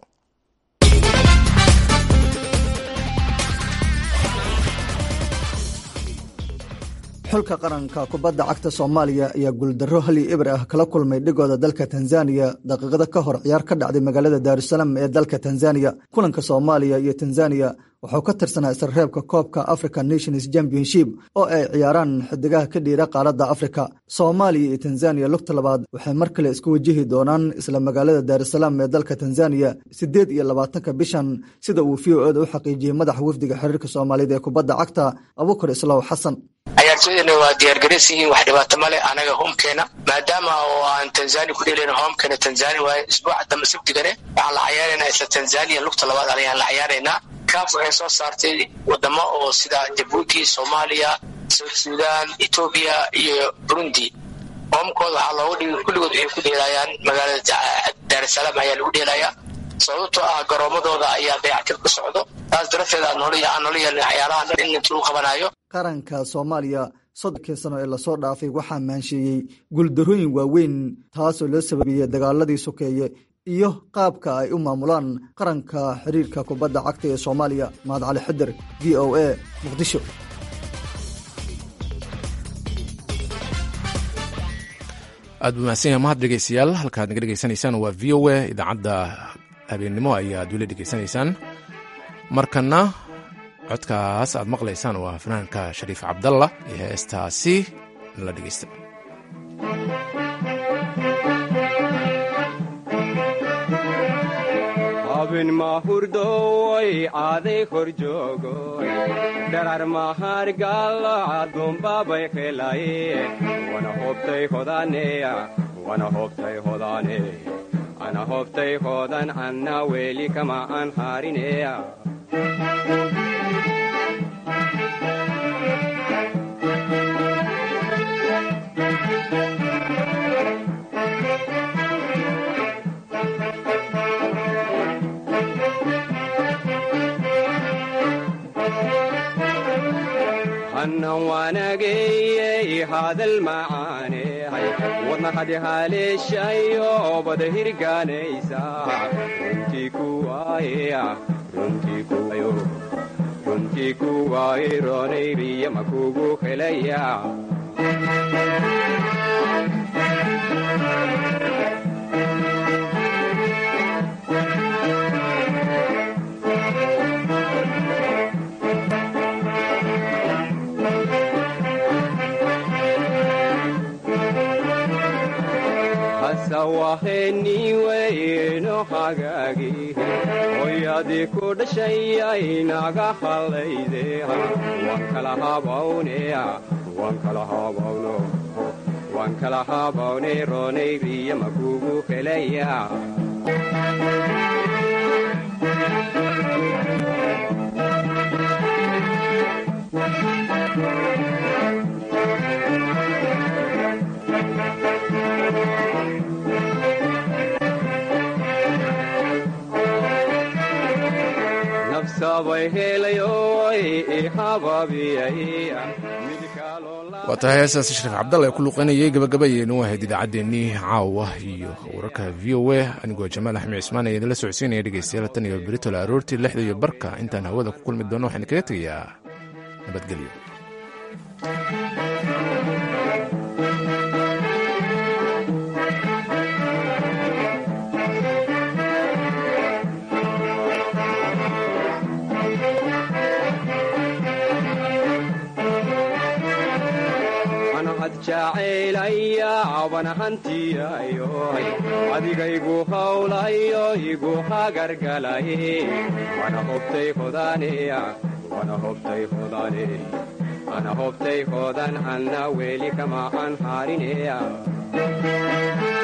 xulka qaranka kubadda cagta soomaaliya ayaa guuldarro hali ibr ah kala kulmay dhigooda dalka tanzaniya daqiiqada ka hor ciyaar ka dhacday magaalada daarusalaam ee dalka tanzaniya kulanka soomaaliya iyo tanzaniya wuxuu ka tirsanaa isreebka koobka african nations championship oo ay ciyaaraan xidigaha ka dhiira qaaradda afrika soomaaliya iyo tanzaniya lugta labaad waxay mar kale isku wajihi doonaan isla magaalada daarusalaam ee dalka tanzaniya siddeed iyo labaatanka bishan sida uu v o eda u xaqiijiyey madaxa wafdiga xiriirka soomaaliyeed ee kubadda cagta abukar islaaw xasan ciyaartooydana waa diyaargaras yihiin wax dhibaato male anaga hoomkeena maadaama oo aan tanzania ku dheeleyna hoomkeena tanzania waaye isbuuca dambe sabtigane waxaan la cayaaraynaa isla tanzania lugta labaad ayaan la cayaaraynaa kaaf waxay soo saartay wadamo oo sida jabuuti soomaaliya south sudan etoobiya iyo burundi hoomkooda waxaa looga dhigay kulligood waxay ku dheelayaan magaalada daarusalaam ayaa lagu dheelayaa sababtoo ah garoomadooda ayaa dayactir ku socdo taas darafteed aan noola yeelin waxyaalaha dhan in inta lagu qabanayo qaranka soomaaliya soddonkii sano ee lasoo dhaafay waxaa maansheeyey guuldarooyin waaweyn taasoo loo sababiyey dagaaladii sokeeye iyo qaabka ay u maamulaan qaranka xiriirka kubadda cagta ee soomaaliya mahad cali xidir v o a muqdisho aad buu mahadsan yahay mahad dhegeystayaal halkaad naga dhegeysanaysaan waa v o a idaacadda habeennimo ayaad weli dhegeysanaysaan markana codkaas aad maqlaysaan waa fanaanka shariif cabdalla iyo heestaasi la dhegeysta abin mahurdoy aaday kor joogoy dharar mahargalacadunbabay helaye wana hobtay hodaneya wana hobtay hodane ana hobtay hodan anna weli kama an harineya hannan waanageyey hadal macaanehay wadna hadi haleeshayo bada hirgaanaysa runtii kuwaaye runtii kuwayo runtii kuwaaye roonayriya makugu helaya sawaheniweyno hagaagi hoyadii ku dhashayay naga hallayde waan kala habawneya waan kala habawno waan kala habawne roonayriya makugu helaya waa tahay heestaasi shariif cabdalla ee ku luuqaynayay gabagabayeynu ahayd idaacaddeenii caawa iyo wararka v o a anigoo jamaal axmed cismaan ayaa idinla socodsiinaya dhegeystayaal tan iyo beritola aroortii lixda iyo barka intaan hawada ku kulmi doono waxaan kaga tegayaa nabadgelyo mahad jacaylaya wana hantiyayo adigaygu hawlayo igu hagargalaye wana hobtay hodaneya wana hobtay hodane ana hobtay hodan anna weli kama aan harineya